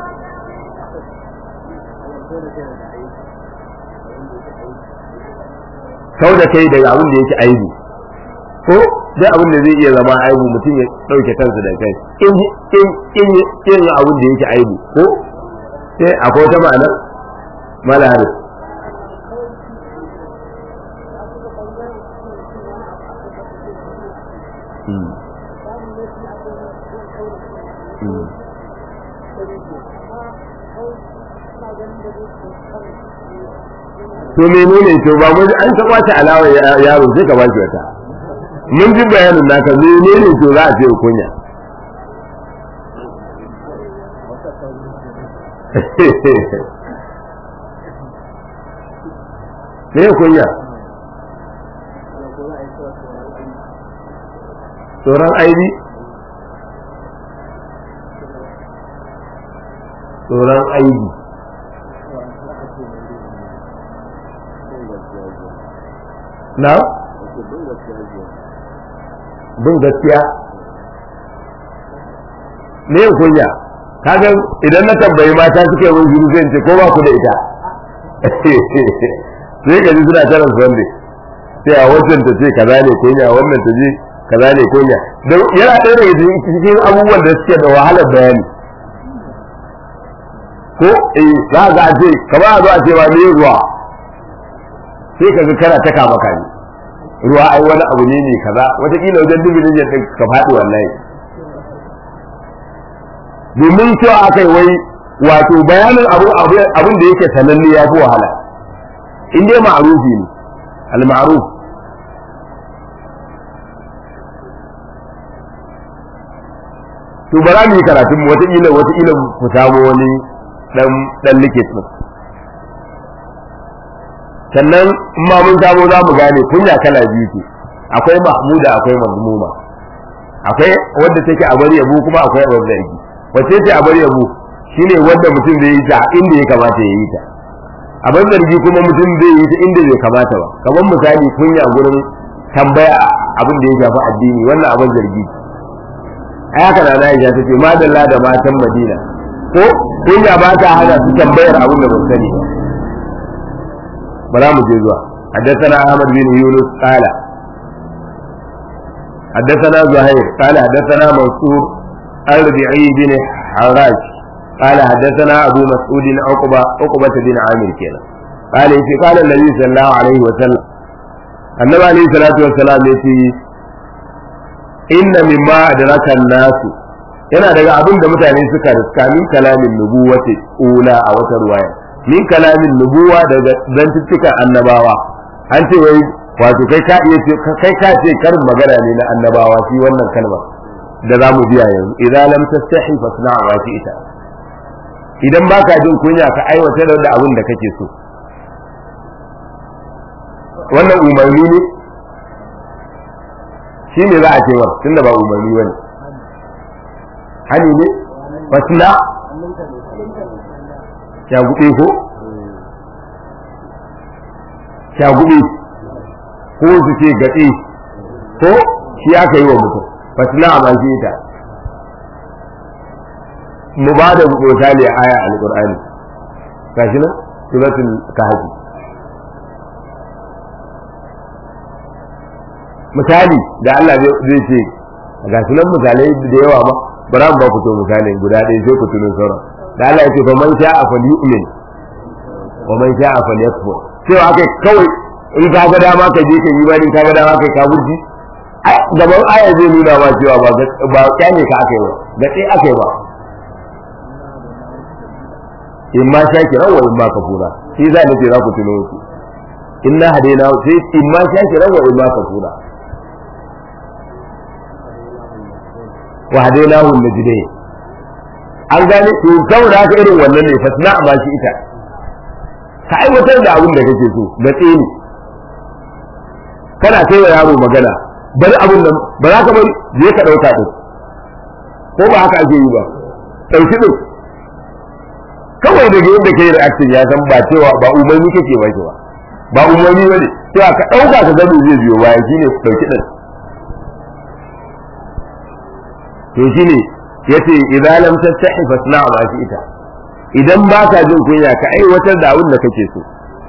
kau da kai daga abin da yake aibu ko duk abin da zai iya zama aibu mutum ya ɗauke kansa da kai in in in abin da yake aibu ko sai akwai wata ma'anar mala haris to menene to ba mun an ta kwace alawa yaro sai ka ba shi wata mun ji bayanin naka menene to za a ce kunya me kunya tsoron aibi tsoron aibi na bin gaskiya me kunya kaga idan na tambayi mata suke mun shiru zai ce ko ba ku da ita sai ka ji suna tarin sunday sai a wancan ta ce kaza ne kunya wannan ta ce kaza ne kunya don yana ɗaya daga cikin abubuwan da suke da wahalar bayani ko eh za ga a ce kamar a zo a ce ma me ruwa sai ka ga kana ta kama kani ruwa ai wani abu ne ne kaza wataƙila wajen dubu ne ka faɗi wallahi domin cewa aka yi wai wato bayanin abin da yake sananne ya fi wahala in dai ma'arufi ne al-ma'ruf to ba za mu yi karatun mu wataƙila wataƙila ku samu wani dan dan likit din sannan in ma mun samu za mu gane kunya kala biyu ce akwai mahmuda akwai mazmuma akwai wanda take a bari yabo kuma akwai a bari zargi wacce ce a bari yabo shine wanda mutum zai yi ta inda ya kamata ya yi ta a bari zargi kuma mutum zai yi ta inda bai kamata ba kamar misali kunya gurin tambaya abin da ya shafi addini wannan abin zargi a haka na na ta ce madalla da matan madina ko kunya ba ta hana su tambayar abin da ban sani ba bara mu je zuwa حدثنا أحمد بن يونس قال حدثنا زهير قال حدثنا منصور الربيعي بن حراج قال حدثنا أبو مسعود عقبة عقبة بن عامر كنا قال قال النبي صلى الله عليه وسلم النبي عليه الصلاة والسلام يتي inna mimma adraka nasu yana daga abin da mutane suka riska min kalamin nubuwati ula a wata ruwaya min kalamin nubuwa daga zantuttukan annabawa an ce wai wato kai ka iya kai ka ce karin magana ne na annabawa shi wannan kalmar da zamu biya yanzu idan lam tastahi fasna wa ita idan baka jin kunya ka aiwatar da abin da kake so wannan umarni ne shi ne za a ce wa tunda ba umarni wani hani ne fasna shagube ko shagube ko su ce gaɗe ko shi aka yi wa mutum fasna a mashi ita mu ba da misali aya alƙur'ani gashi nan suratul kahfi misali da Allah zai ce ga su nan misalai da yawa ba bara mu ba ku to misali guda ɗaya sai ku tuno sauran da Allah ya ce fa man sha'a falyu'min wa man sha'a falyakfur cewa akai kawai in ka ga dama ka je ka yi bani ka ga dama kai ka burji gaban aya zai nuna ma cewa ba ba kyane ka akai ba da sai akai ba in ma shakiran wa in ma kafura shi za ni ce za ku tuno su inna hadaina sai in ma shakiran wa in ma kafura wa hadainahu najdain an gane to saboda haka irin wannan ne fasna ma shi ita ka aiwatar da abin da kake so da tsini kana kai wa yaro magana bari abin nan ba za ka bari je ka dauka din ko ba haka ake yi ba dauki din kawai daga yadda kai reaction ya san ba cewa ba umarni kake ba ba ba umarni bane cewa ka dauka ka gani zai biyo bayan shine ku dauki din to shine yace idan lam tastahi fasna ma shi ita idan ba ka jin kunya ka aiwatar da abin da kake so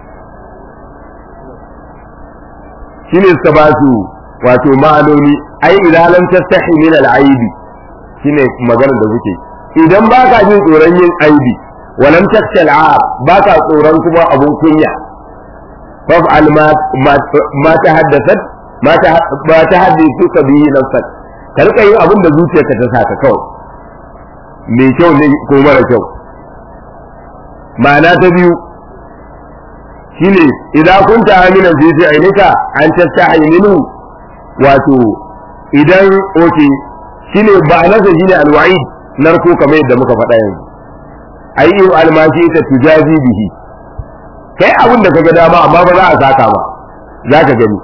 shine suka ba su wato ma'anoni ai idan lam tastahi min al-aib shine magana da kuke idan ba ka jin tsoron yin aibi walam takhsha al-aab ba ka tsoron kuma abun kunya fa'al ma ma tahaddathat ma tahaddathu bihi nafsak ka rika yin abin da zuciyarka ta saka kawai mai kyau ne ko mara kyau ma'ana ta biyu shine idan kunta aminan fi fi'lika an tastahi minhu wato idan oke shine ba'anarsa shine alwa'id narko kamar yadda muka faɗa yanzu ayi almashi ta tujazi bihi kai abin da kaga dama amma ba za a saka ba za ka gani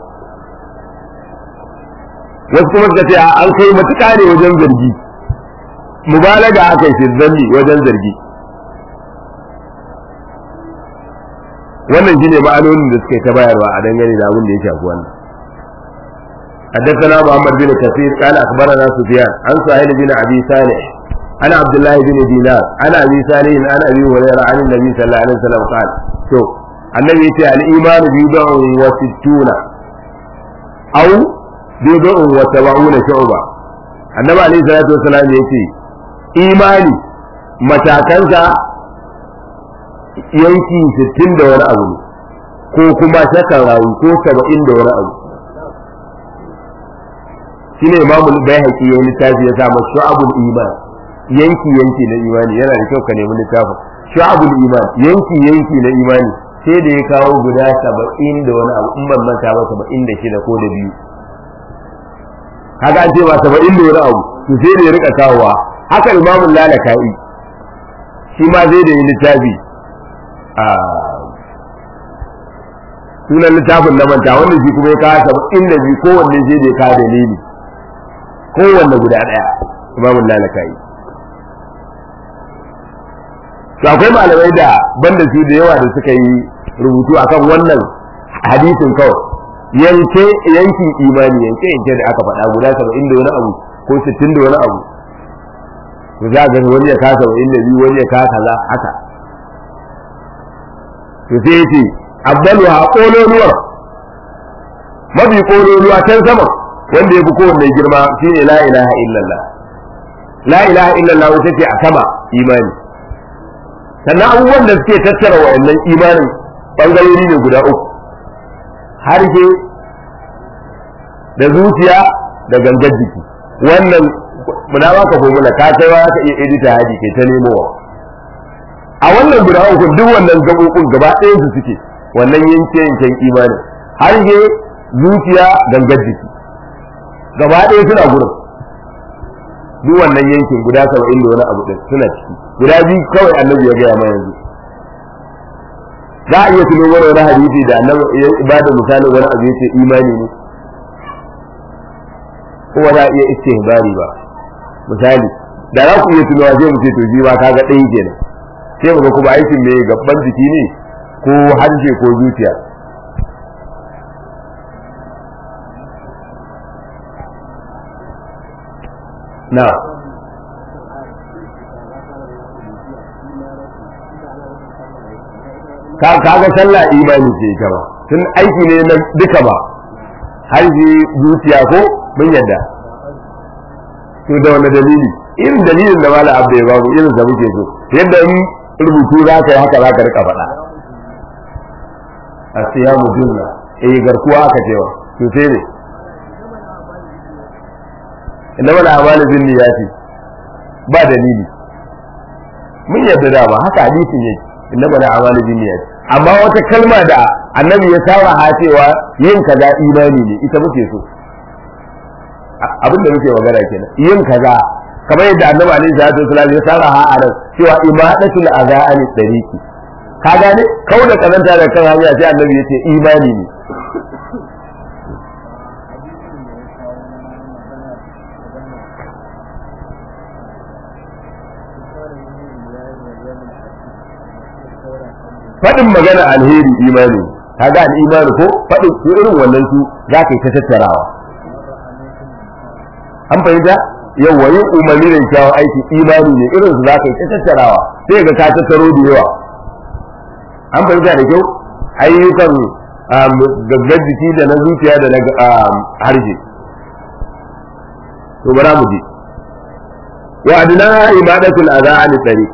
wasu kuma suka ce an kai matuƙa ne wajen zargi mubalaga aka yi zanni wajen zargi wannan shine ma'anonin da suka yi ta bayarwa a dangane da abin da ya shafi wannan حدثنا محمد بن كثير قال اخبرنا سفيان عن سهيل بن ابي صالح عن عبد الله بن دينار عن ابي صالح عن ابي هريره عن النبي صلى الله عليه وسلم قال شو النبي يقول الايمان بضع وستون او بضع وسبعون شعبه النبي عليه الصلاه والسلام يقول imani matakansa yanki sittin da wani abu ko kuma shakan rawu ko saba'in da wani abu shi ne imamu bai haƙi ya littafi ya samu shu'abul iman yanki yanki na imani yana da kyau ka nemi littafin shu'abul iman yanki yanki na imani sai da ya kawo guda saba'in da wani abu in ban manta ba saba'in da shida ko da biyu haka an ce ba saba'in da wani abu to sai da ya rika kawowa haka imamun lalaka'i shi ma zai da yi littafi a sunan littafin na manta wanda shi kuma ya kawo saba'in da biyu kowanne sai da ya kawo dalili kowanne guda ɗaya imamun lalaka'i to akwai malamai da banda su da yawa da suka yi rubutu akan wannan hadisin kawai yanke yankin imani yanke yanke da aka faɗa guda saba'in da wani abu ko sittin da wani abu to za ga wani ya kasa saba'in da biyu wani ya kasa kaza haka to sai yace abdalu ha kololuwar mafi kololuwa can sama wanda ya fi kowanne girma shine la ilaha illallah la ilaha illallah wata ce a sama imani sannan abubuwan da suke tattara wa'annan imanin bangarori ne guda uku harshe da zuciya da gangar jiki wannan muna ba ka formula ka kai wa ka iya edita haji kai ta nemowa a wannan guda uku duk wannan gabobin gaba ɗayan su suke wannan yanke yanken imanin harshe zuciya gangar jiki gaba ɗaya suna gurin duk wannan yankin guda saba'in da wani abu ɗin suna ciki guda biyu kawai annabi ya gaya ma yanzu za a iya tuno wani wani hadisi da annabi ya bada misalin wani abu yace imani ne kuma za a iya istihbari ba misali da za ku iya tuno sai mu ce to ji ba kaga ɗaya kenan sai mu ga kuma aikin me gaban jiki ne ko harshe ko zuciya na kaga sallah imani ce ita ba tun aiki ne na duka ba har ji zuciya ko mun yadda to da wani dalili irin dalilin da mala abda ya babu irin da muke so yadda in rubutu za ka yi haka za ka rika faɗa a siya mu junna eh garkuwa aka cewa to sai ne inda mana amana bin niyati ba dalili mun yadda da ba haka hadisin yake inda mana amana bin niyati amma wata kalma da annabi ya saraha cewa yin kaza imani ne ita muke so abin da muke magana kenan yin kaza kamar yadda annabi alaihi salatu wasallam ya saraha a nan cewa imadatul adha an tariqi ka gane kau da kazanta da kan hanya sai annabi ya ce imani ne faɗin magana alheri imani kaga al-imani ko faɗin su irin wannan su za ka yi ta tattarawa an fahimta yawa yin umarni da kyawun aiki imani ne irin su za ka yi ta tattarawa sai ga ka tattaro da yawa an fahimta da kyau ayyukan gaggar jiki da na zuciya da na harshe to bara mu je wa adna ibadatul adha an tariq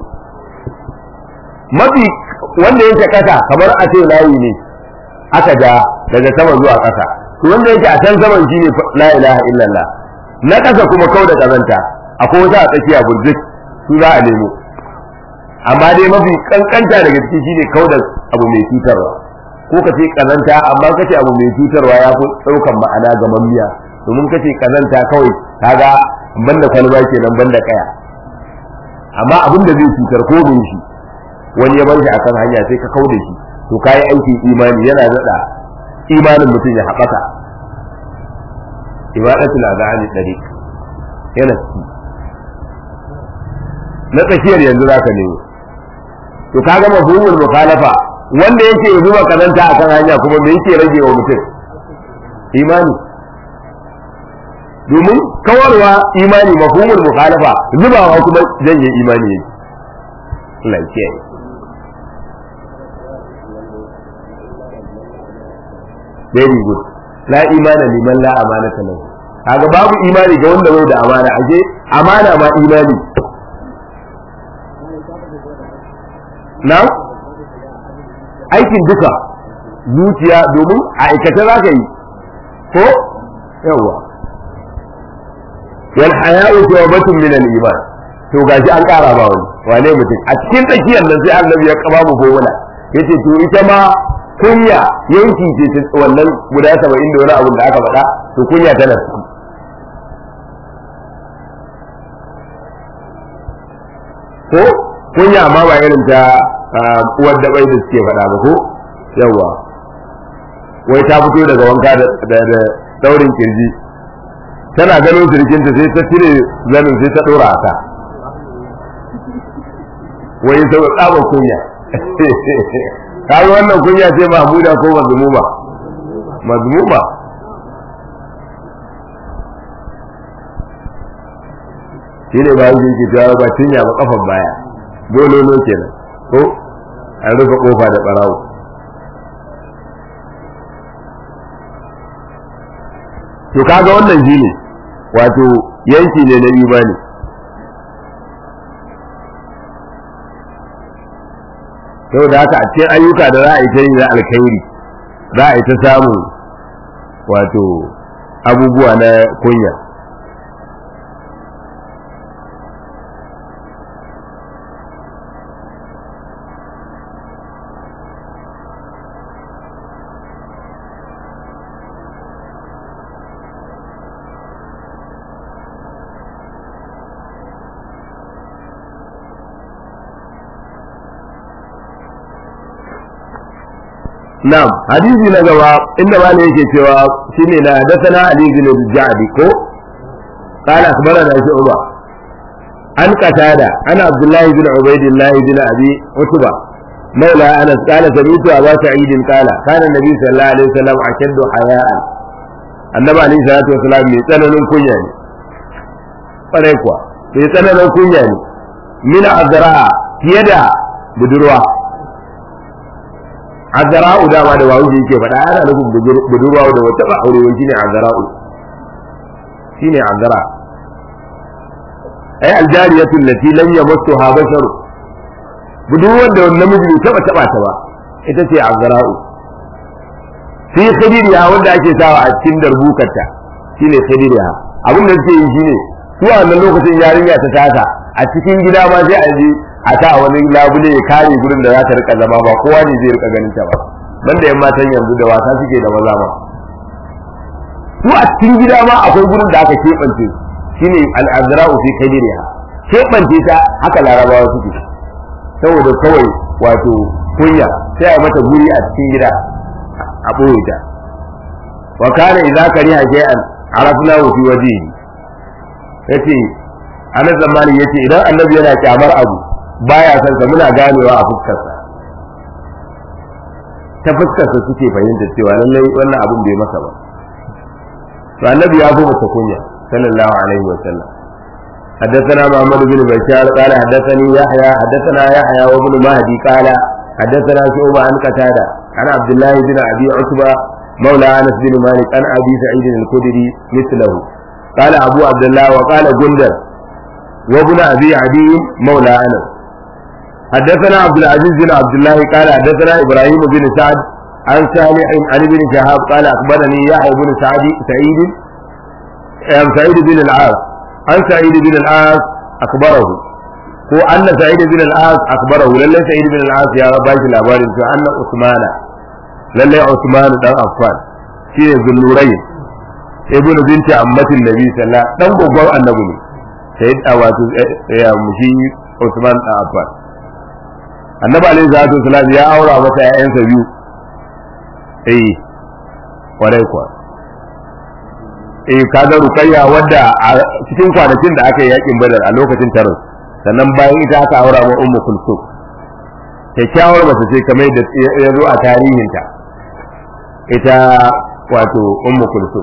mafi wanda yake kasa kamar a ce layi ne aka ja daga sama zuwa kasa to wanda yake a can saman shine la ilaha illallah na kasa kuma kau da kazanta akwai wata a tsakiya burjik su za a nemo amma dai mafi kankanta daga ciki shine kau da abu mai cutarwa ko ka ce kazanta amma kace abu mai cutarwa ya fi daukan ma'ana ga mamiya domin kace kazanta kawai kaga banda kwalba kenan banda kaya amma abin da zai cutar ko bin shi wani ya bar shi akan hanya sai ka kauda shi to kai aikin imani yana nada imanin mutum ya haɓaka ibadatul azani dariq yana ci na tsakiyar yanzu zaka nemo to kaga mafhumul mukhalafa wanda yake zuba kazanta akan hanya kuma me yake rage wa mutum imani domin kawarwa imani mafhumul mukhalafa zubawa kuma janye imani yake Allah ya very good la imana liman la amanata lahu kaga babu imani ga wanda bai da amana aje amana ma imani na aikin duka zuciya domin a aikata za ka yi ko yawa wal haya'u tawbatun min al iman to gashi an kara ba wani wane mutum a cikin tsakiyar nan sai annabi ya kaba mu gona yace to ita ma kunya yanki ce wannan guda saba'in da wani abin da aka faɗa to kunya tana ciki ko kunya ma ba irin ta uwar da bai da suke faɗa ba ko yawa wai ta fito daga wanka da daurin kirji tana ganin sirkinta sai ta cire zanin sai ta ɗora ta wai sau tsabar kunya kaga wannan kunya ce mahmuda ko mazmuma mazmuma shi ne bayan yake cewa ba cinya ba kafan baya bololo kenan ko an rufe kofa da barawo to kaga wannan shi ne wato yanki ne na imani saboda haka a cikin ayyuka da za a yi ta yi na alkhairi za a yi ta samun wato abubuwa na kunya نعم حديث نجوا إنما yake cewa shine na hadathana Ali bin Ja'di ko قال أخبرنا شعبة عن قتادة أنا عبد الله بن عبيد الله بن أبي عتبة مولى أنس قال سمعت أبا سعيد قال كان النبي صلى الله عليه وسلم أشد حياء النبي عليه الصلاة والسلام من سنن كنيا فريقوا من سنن كنيا من أزراء يدا بدروا azara'u dama da wawu yake faɗa ana nufin budurwa da wata ba aure wani shine azara'u shine azara ai aljariyatu allati lam yamassuha bashar budurwar da namiji bai taba taba ta ba ita ce azara'u fi khidiriya wanda ake sawa a cikin darbukarta shine khidiriya abin da suke yi shine su a wannan lokacin yarinya ta tasa a cikin gida ma sai a je a ta wani labule ya kare gurin da za ta rika zama ba kowa ne zai rika ganin ta ba banda yan matan yanzu da wasa suke da maza ma su a cikin gida ma akwai gurin da aka keɓance shine al'azra'u fi kadiriha keɓance ta haka larabawa suke saboda kawai wato kunya sai a mata guri a cikin gida a ɓoye ta wa kana idza kariha shay'an arafnahu fi wajhihi yace anas zamani yace idan annabi yana kyamar abu baya son sa muna ganewa a fuskarsa ta fuskarsa suke fahimta cewa lallai wannan abun bai masa ba to annabi ya fi mata kunya sallallahu alaihi wa sallam حدثنا محمد بن بشار قال حدثني يحيى حدثنا يحيى وابن مهدي قال حدثنا شعبة عن قتادة عن عبد الله بن ابي عتبة مولى انس بن مالك عن ابي سعيد الخدري مثله قال ابو عبد الله وقال جندر وابن ابي عدي مولى انس حدثنا عبد العزيز بن عبد الله قال حدثنا ابراهيم بن سعد عن صالح عن ابن شهاب قال اخبرني يحيى بن سعد سعيد سعيد بن العاص عن سعيد بن العاص اخبره هو ان سعيد بن العاص اخبره لله سعيد بن العاص يا رب باش labarin to anna usman lalle usman dan affan shine zullurai ibnu binti ammatin nabi sallallahu dan gogon annabi ne sai da wato ya mushi usman dan affan annabi alaihi salatu wasalam ya aura masa ƴaƴansa biyu eh kwarai kuwa eh kaga rukayya wadda a cikin kwanakin da aka yi yakin badar a lokacin tarin sannan bayan ita aka aura ma ummu kulsum kyakkyawar mace ce kamar da ya zo a tarihinta ita wato ummu kulsum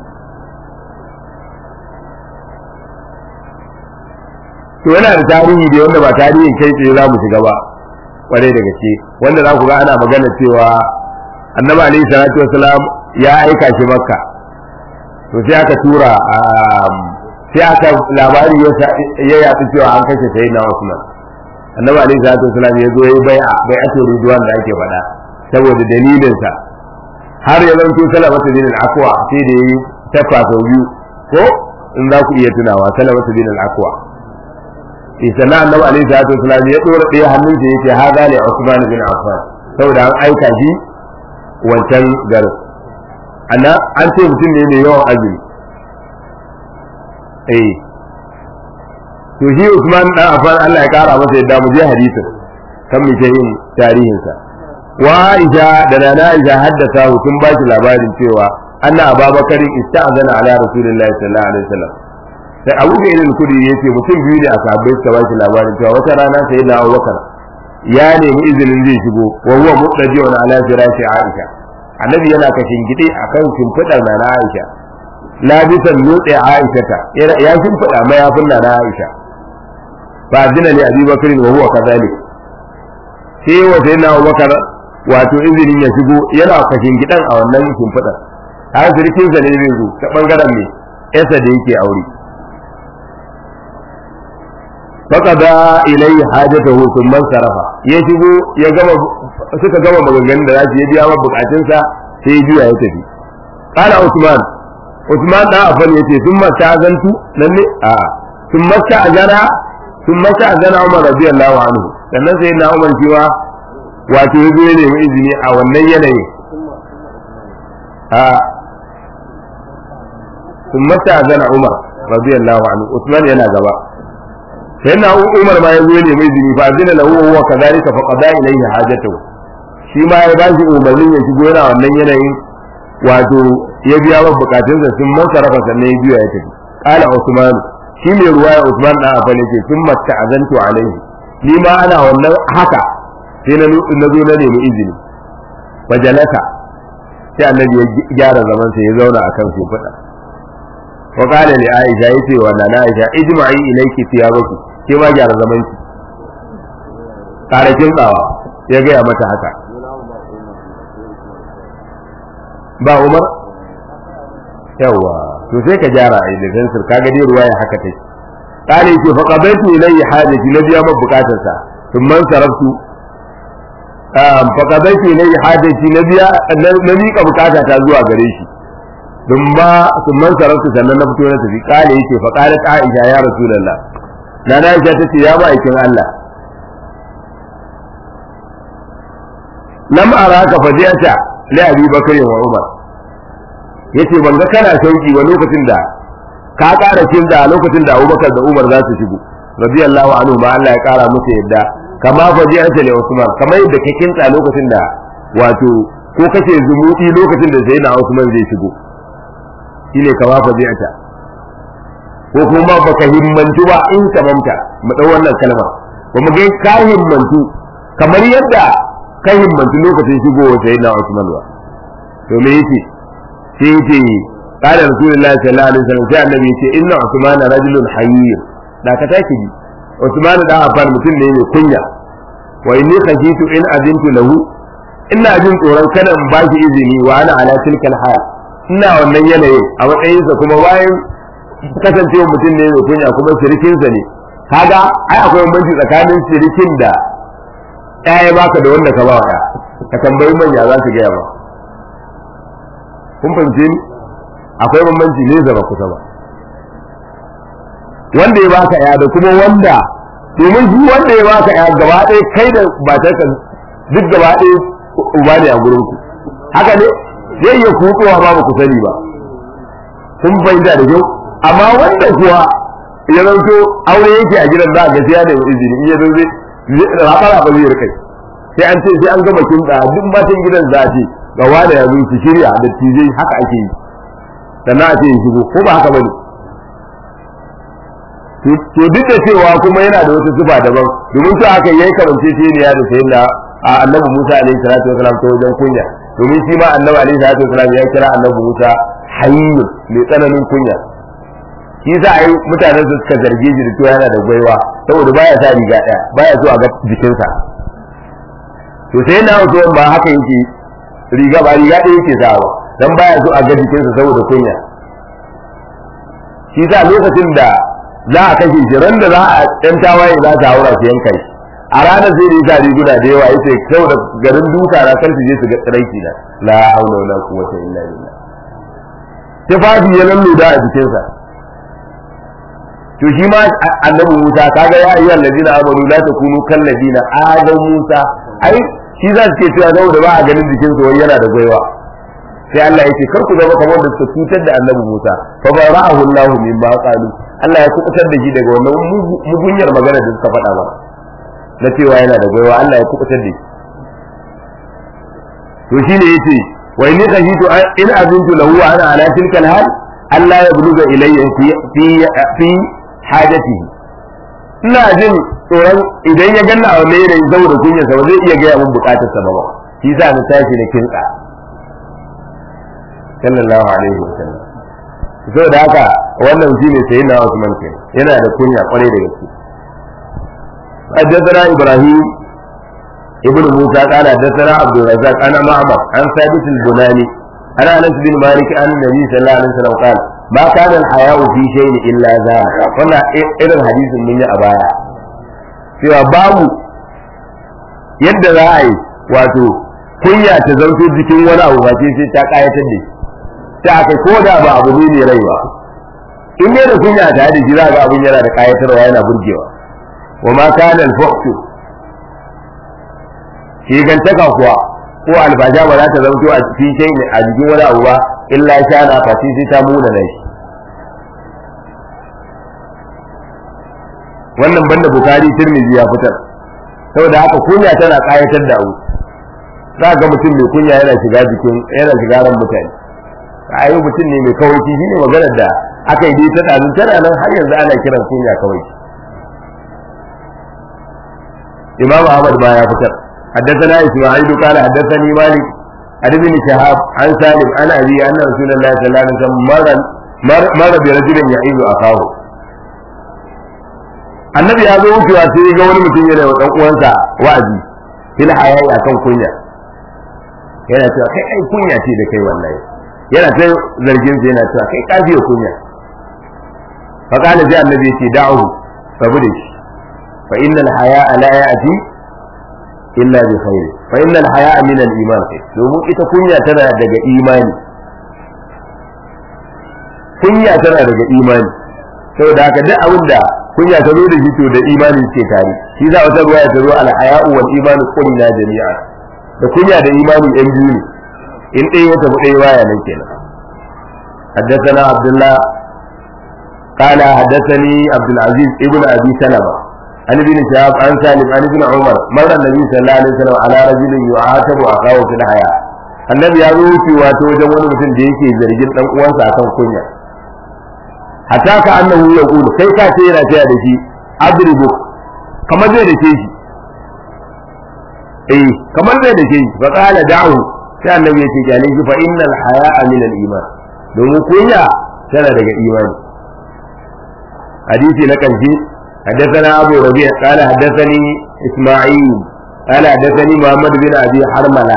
to yana da tarihi da wanda ba tarihin kai tsaye za mu shiga ba kwarai da gaske wanda za ku ga ana magana cewa annabi alaihi salatu wasalam ya aika shi makka to sai aka tura sai aka labari ya yaɗu cewa an kashe sai na Usman annabi alaihi salatu wasalam ya zo yayi bai'a bai'atu ridwan da ake faɗa saboda dalilin sa har ya zanto salamatu bin al-aqwa sai da yayi tafa sau biyu ko in za ku iya tunawa salamatu bin al-aqwa sannan annabi alaihi salatu wasalam ya dora ɗaya hannun sa yace haza li Usman bin Affan saboda an aika shi wancan garin ana an ce mutum ne mai yawan azumi eh to shi Usman dan Affan Allah ya kara masa yadda mu je hadisin kan mu ke yin tarihin sa wa Aisha da Nana Aisha haddasa sun ba shi labarin cewa anna Abubakar ista'zana ala Rasulillahi sallallahu alaihi wasallam sai Abu Bakar al-Kudi yace mutum biyu ne a sahabbai suka ba shi labarin cewa wata rana sai na Abubakar ya nemi izinin zai shigo wa huwa muttaji'un ala firashi Aisha annabi yana kashin gide akan shimfidar Nana Aisha labisan nutse Aisha ta ya shimfida mayafin Nana Aisha fa azina li Abi Bakr wa huwa kadhalik sai wa sayyidina Abubakar wato izinin ya shigo yana kashin gidan a wannan shimfidar har sirkin sa ne zai zo ta bangaren me yasa da yake aure faqada ilayhi hajatahu thumma sarafa ya shigo ya gama suka gama maganganun da zasu ya biya wa bukatunsa sai ya juya ya tafi qala usman usman da afan yace thumma ta'azantu nan ne a thumma ta'azana thumma ta'azana umar radiyallahu anhu sannan sai na umar cewa wato ya zo ya nemi izini a wannan yanayin a thumma ta'azana umar radiyallahu anhu usman yana gaba sai na umar ma ya zo ne mai zini fa zina lahu wa kadhalika fa qada ilayhi hajatahu shi ma ya ba shi umarnin ya shigo yana wannan yanayin wato ya biya wa bukatunsa sun man sarrafa sannan ya biya ya tafi qala usman shi ne ruwaya usman dan afan yake sun matta azantu alaihi ni ma ana wannan haka sai na na zo na nemi izini fajalaka sai annabi ya gyara zaman sa ya zauna akan shi fada wa qala li aisha yace wa nana aisha ijma'i ilayki thiyabaki ke ma gyara zaman ki karakin tsawa ya gaya mata haka ba umar yawa to sai ka gyara a da fensir kaga dai ruwaya haka take kale ce fa qadaitu ilayhi hajati na biya ma bukatar sa sun man saraftu fa qadaitu ilayhi hajati na biya na mika bukata ta zuwa gare shi dun ba sun man saraftu sannan na fito na tafi kale yace fa qalat aisha ya rasulullah na na aisha tace ya ba aikin Allah lam araka fadiata li abi bakr wa umar yace ban ga kana sauki ba lokacin da ka ƙara kin da lokacin da Abubakar da Umar za su shigo radiyallahu anhu ma Allah ya ƙara musu yadda kama fadiata li Usman kamar yadda ka kinta lokacin da wato ko kace zumuɗi lokacin da Sayyidina Usman zai shigo shine kama fadiata ko kuma baka himmantu ba in tamamta mu dau wannan kalma ba mu ga ka himmantu kamar yadda ka himmantu lokacin shigowa Sayyidina Usman ba to me yake sai yace qala rasulullahi sallallahu alaihi wasallam sai annabi yace inna usman rajulun hayyir da ka take ji usman da afar mutum ne mai kunya wa inni khashitu in azintu lahu ina jin tsoron kada in bashi izini wa ana ala tilkal hal ina wannan yanayin a matsayinsa kuma bayan kasancewa mutum ne mai kunya kuma sirikinsa ne kaga ai akwai bambanci tsakanin sirikin da ɗaya baka da wanda ka ba wa ka tambayi manya za su gaya ba kun fahimce ni akwai bambanci ne zaba kusa ba wanda ya baka ya da kuma wanda domin shi wanda ya baka ya gaba ɗaya kai da matarka duk gaba ɗaya uba ne a gurin ku haka ne zai iya kutuwa ba ku sani ba kun fahimta da kyau amma wanda kuwa ya zanto aure yake a gidan za a gaskiya da izini in ya zo zai raɓa ba zai rikai sai an ce sai an gama kinta duk matan gidan za a ce ga wanda ya zo su shirya da tijai haka ake yi sannan a ce ya shigo ko ba haka bane to duk da cewa kuma yana da wata sifa daban domin to aka yayi karance shi ne ya da sayyidina annabi Musa alaihi salatu wasalam ta wajen kunya domin shi ma annabi alaihi salatu wasalam ya kira annabi Musa hayyun mai tsananin kunya shi sa ai mutanen su suka zarge shi da cewa yana da gwaiwa saboda baya sa riga daya baya so a ga jikinsa to sai na wato ba haka yake riga ba riga ɗaya yake sawa dan baya so a ga jikinsa saboda kunya shi sa lokacin da za a kashe shi ran da za a ɗan tawaye za ta haura su yanka shi a ranar sai da ya sa riguna da yawa yace kau da garin duka na kar su je su ga tsiraiki na la haula wala quwwata illa billah tufafi ya lalluda a jikinsa to shi ma annabi Musa kaga ya ayyuhal ladina amanu la takunu kal ladina adam Musa ai shi za su ce cewa saboda ba a ganin jikin su wai yana da gwaiwa sai Allah yake kar ku zama kamar da suka cutar da annabi Musa fa bara'ahu Allah mimma qalu Allah ya kubutar da shi daga wannan mugunyar magana da suka faɗa ba na cewa yana da gwaiwa Allah ya kubutar da shi to shine yace wa inni khahitu in azuntu lahu ana ala tilka alhal Allah ya buluga ilayya fi fi fi hajatihi ina jin tsoron idan ya ganna a wani yanayin saboda kunyarsa ba zai iya gaya min bukatarsa ba ba shi sa na tashi na kinsa sallallahu alaihi wasallam so da haka wannan shine sai na Usman ke yana da kunya kwarai da gaske حدثنا ابراهيم ابن موسى قال حدثنا عبد الرزاق انا معمر عن ثابت البناني عن انس بن مالك عن النبي صلى الله عليه وسلم قال ما كان الحياء في شيء الا ذلك wannan irin hadisin mun yi a baya cewa babu yadda za a yi wato kunya ta zauto jikin wani abu ba sai ta kayatar da shi ta aka ko da ba abu ne mai rai ba in dai da kunya ta da shi za ga abun yana da kayatarwa yana burgewa wa ma kana al-fuhshu shi gantaka kuwa ko albaja ba za ta zauto a cikin shay a jikin wani abu ba illa shana fa sai ta muna nan shi wannan banda bukari tirmidhi ya fitar saboda haka kunya tana kayatar da abu za ga mutum mai kunya yana shiga jikin yana shiga ran mutane ayi mutum ne mai kawai shi ne maganar da aka yi ta dazu tana nan har yanzu ana kiran kunya kawai imam ahmad ma ya fitar حدثنا اسماعيل قال حدثني مالك عن ابن شهاب عن سالم عن ابي ان رسول الله صلى الله عليه وسلم مر مر برجل يعيد اخاه annabi ya zo wucewa sai ga wani mutum yana wa dan uwansa wa'azi fil hayayi akan kunya yana cewa kai ai kunya ce da kai wallahi yana ta zargin sa yana cewa kai kafiya kunya fa kana sai annabi ya ce da'u sabu da shi fa innal haya'a la ya'ti illa bi khair fa innal haya'a min al iman domin ita kunya tana daga imani kunya tana daga imani saboda haka duk abin da kunya ta zo da shi to da imani ce tare shi za wata ruwaya ta zo al haya'u wal imanu qulna jami'a da kunya da imani yan biyu ne in ɗaya ya tafi ɗaya baya nan kenan حدثنا عبد الله قال حدثني عبد العزيز ابن ابي سلمه عن ابن شهاب عن سالم عن ابن عمر مر النبي صلى الله عليه وسلم على رجل يعاتب اخاه في الحياه annabi ya zo wucewa ta wajen wani mutum da yake zargin dan uwansa akan kunya hatta ka annahu ya kulu kai ka ce yana taya da shi adribu kamar zai da shi eh kamar zai da shi fa qala da'u sai annabi ya ce kyale shi fa innal haya'a min al iman domin kunya tana daga imani hadisi na karshe حدثنا أبو ربيع قال حدثني إسماعيل قال حدثني محمد بن أبي حرملة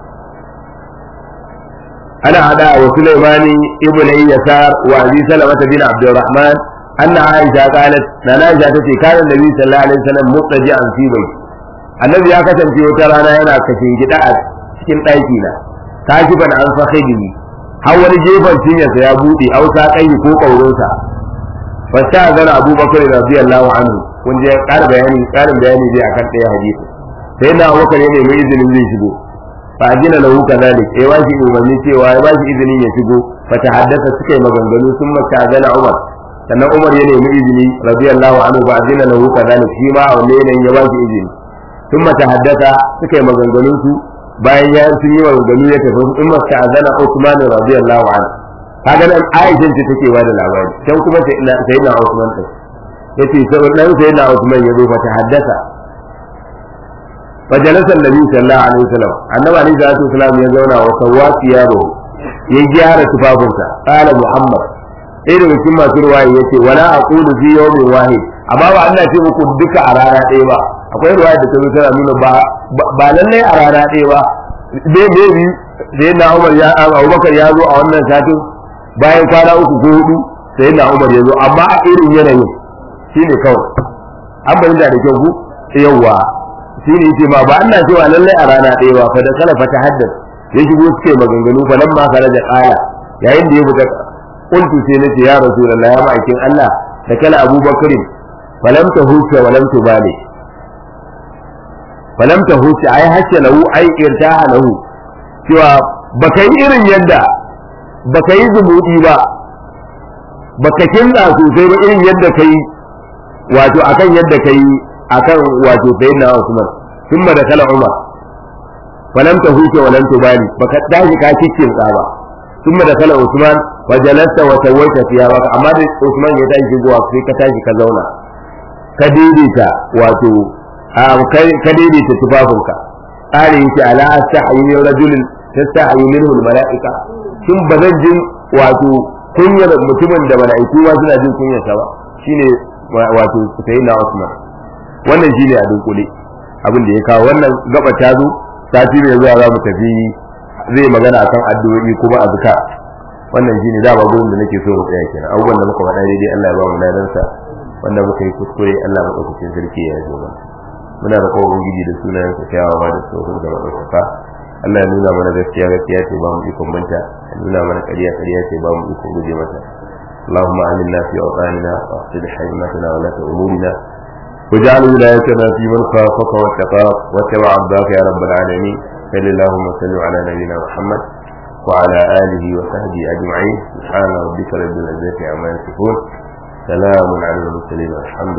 أنا عدا وسليمان ابن يسار وأبي سلمة بن عبد الرحمن أن عائشة قالت أنا عائشة كان النبي صلى الله عليه وسلم مضطجعا في بيته النبي ya kasance wata rana yana kashin gida a cikin ɗaki na kashiban an fakhidi har wani gefen cinyarsa ya buɗe ausa kai ko ƙaurinsa fasta zana abubakar radiyallahu anhu kun je ƙara bayani ƙarin bayani zai akan ɗaya hadisi sai na abubakar ya nemi izinin zai shigo fa ajina lahu kadhalik eh ba shi umarni cewa ya ba shi izinin ya shigo fa ta haddasa suka yi maganganu sun mata zana umar sannan umar ya nemi izini radiyallahu anhu fa ajina lahu kadhalik shi ma a wanne yanayin ya ba shi izini sun mata haddasa suka yi maganganun su bayan ya sun yi maganganu ya tafi in mata zana usman radiyallahu anhu kaga nan Aisha ce take ba da labari can kuma sai na sai na Usman din yace sai dan sai na Usman ya zo fa ta haddasa fa jalasa annabi sallallahu alaihi wasallam annabi alaihi salatu wasallam ya zauna wa sawati yaro ya gyara tufafinsa qala muhammad sai da cikin masu ruwaya yace wala aqulu fi yawmin wahid amma ba Allah ce muku duka a rana ɗaya ba akwai ruwaya da ta zo tana nuna ba ba lallai a rana ɗaya ba dai dai sai na Umar ya Abubakar ya zo a wannan satin bayan kwana uku ko hudu sai na Umar ya zo amma a irin yanayin shine kawai an bayyana da kyau ku yawwa shine yace ma ba Allah cewa lalle a rana ɗaya ba fa da kala fa ta haddas ya shigo suke maganganu fa lamma kala da qala yayin da ya fita qultu sai nace ya rasulullah ya ma'aikin Allah da kala Abubakar falam tahusha wa lam tubali falam tahusha ai hasha lahu ai irtaha lahu cewa baka yi irin yadda baka yi zumuɗi ba baka kinza sosai ba irin yadda kai wato akan yadda kai akan wato sayyidina Usman thumma da kala Umar falam tahuta wa lam tubali baka tashi ka cikin tsaba thumma da kala Usman wa jalasta wa sawaita thiyabaka amma da Usman ya tashi shigowa sai ka tashi ka zauna ka daidaita wato ka daidaita tufafinka ƙarin yake ala astahi min rajulin tastahi minhu almalaika shin bazan jin wato kunyar mutumin da mala'iku ma suna jin kunyar sa ba shine wato sayyidina Usman wannan shine a dunkule abin da ya kawo wannan gaba ta zo sati mai zuwa za mu tafi zai magana akan addu'o'i kuma azka wannan shine da ba gurin da nake so mu tsaya kenan abubuwan da muka faɗa daidai Allah ya ba mu ladansa wanda muka yi kuskure Allah madaukakin sarki ya yi mana muna da kowa ubangiji da sunayen sa kyawawa da tsohon da madaukaka Allah ya nuna mana gaskiya gaskiya ce ba mu ikon banta ya nuna mana ƙarya ƙarya ce ba mu ikon guje mata اللهم آمنا في أوطاننا وأصلح حكمتنا ولاة أمورنا واجعل ولايتنا في من خافك واتقاك واتبع عبدك يا رب العالمين صل اللهم وسلم على نبينا محمد وعلى آله وصحبه أجمعين سبحان ربك رب العزة عما يصفون سلام على المرسلين والحمد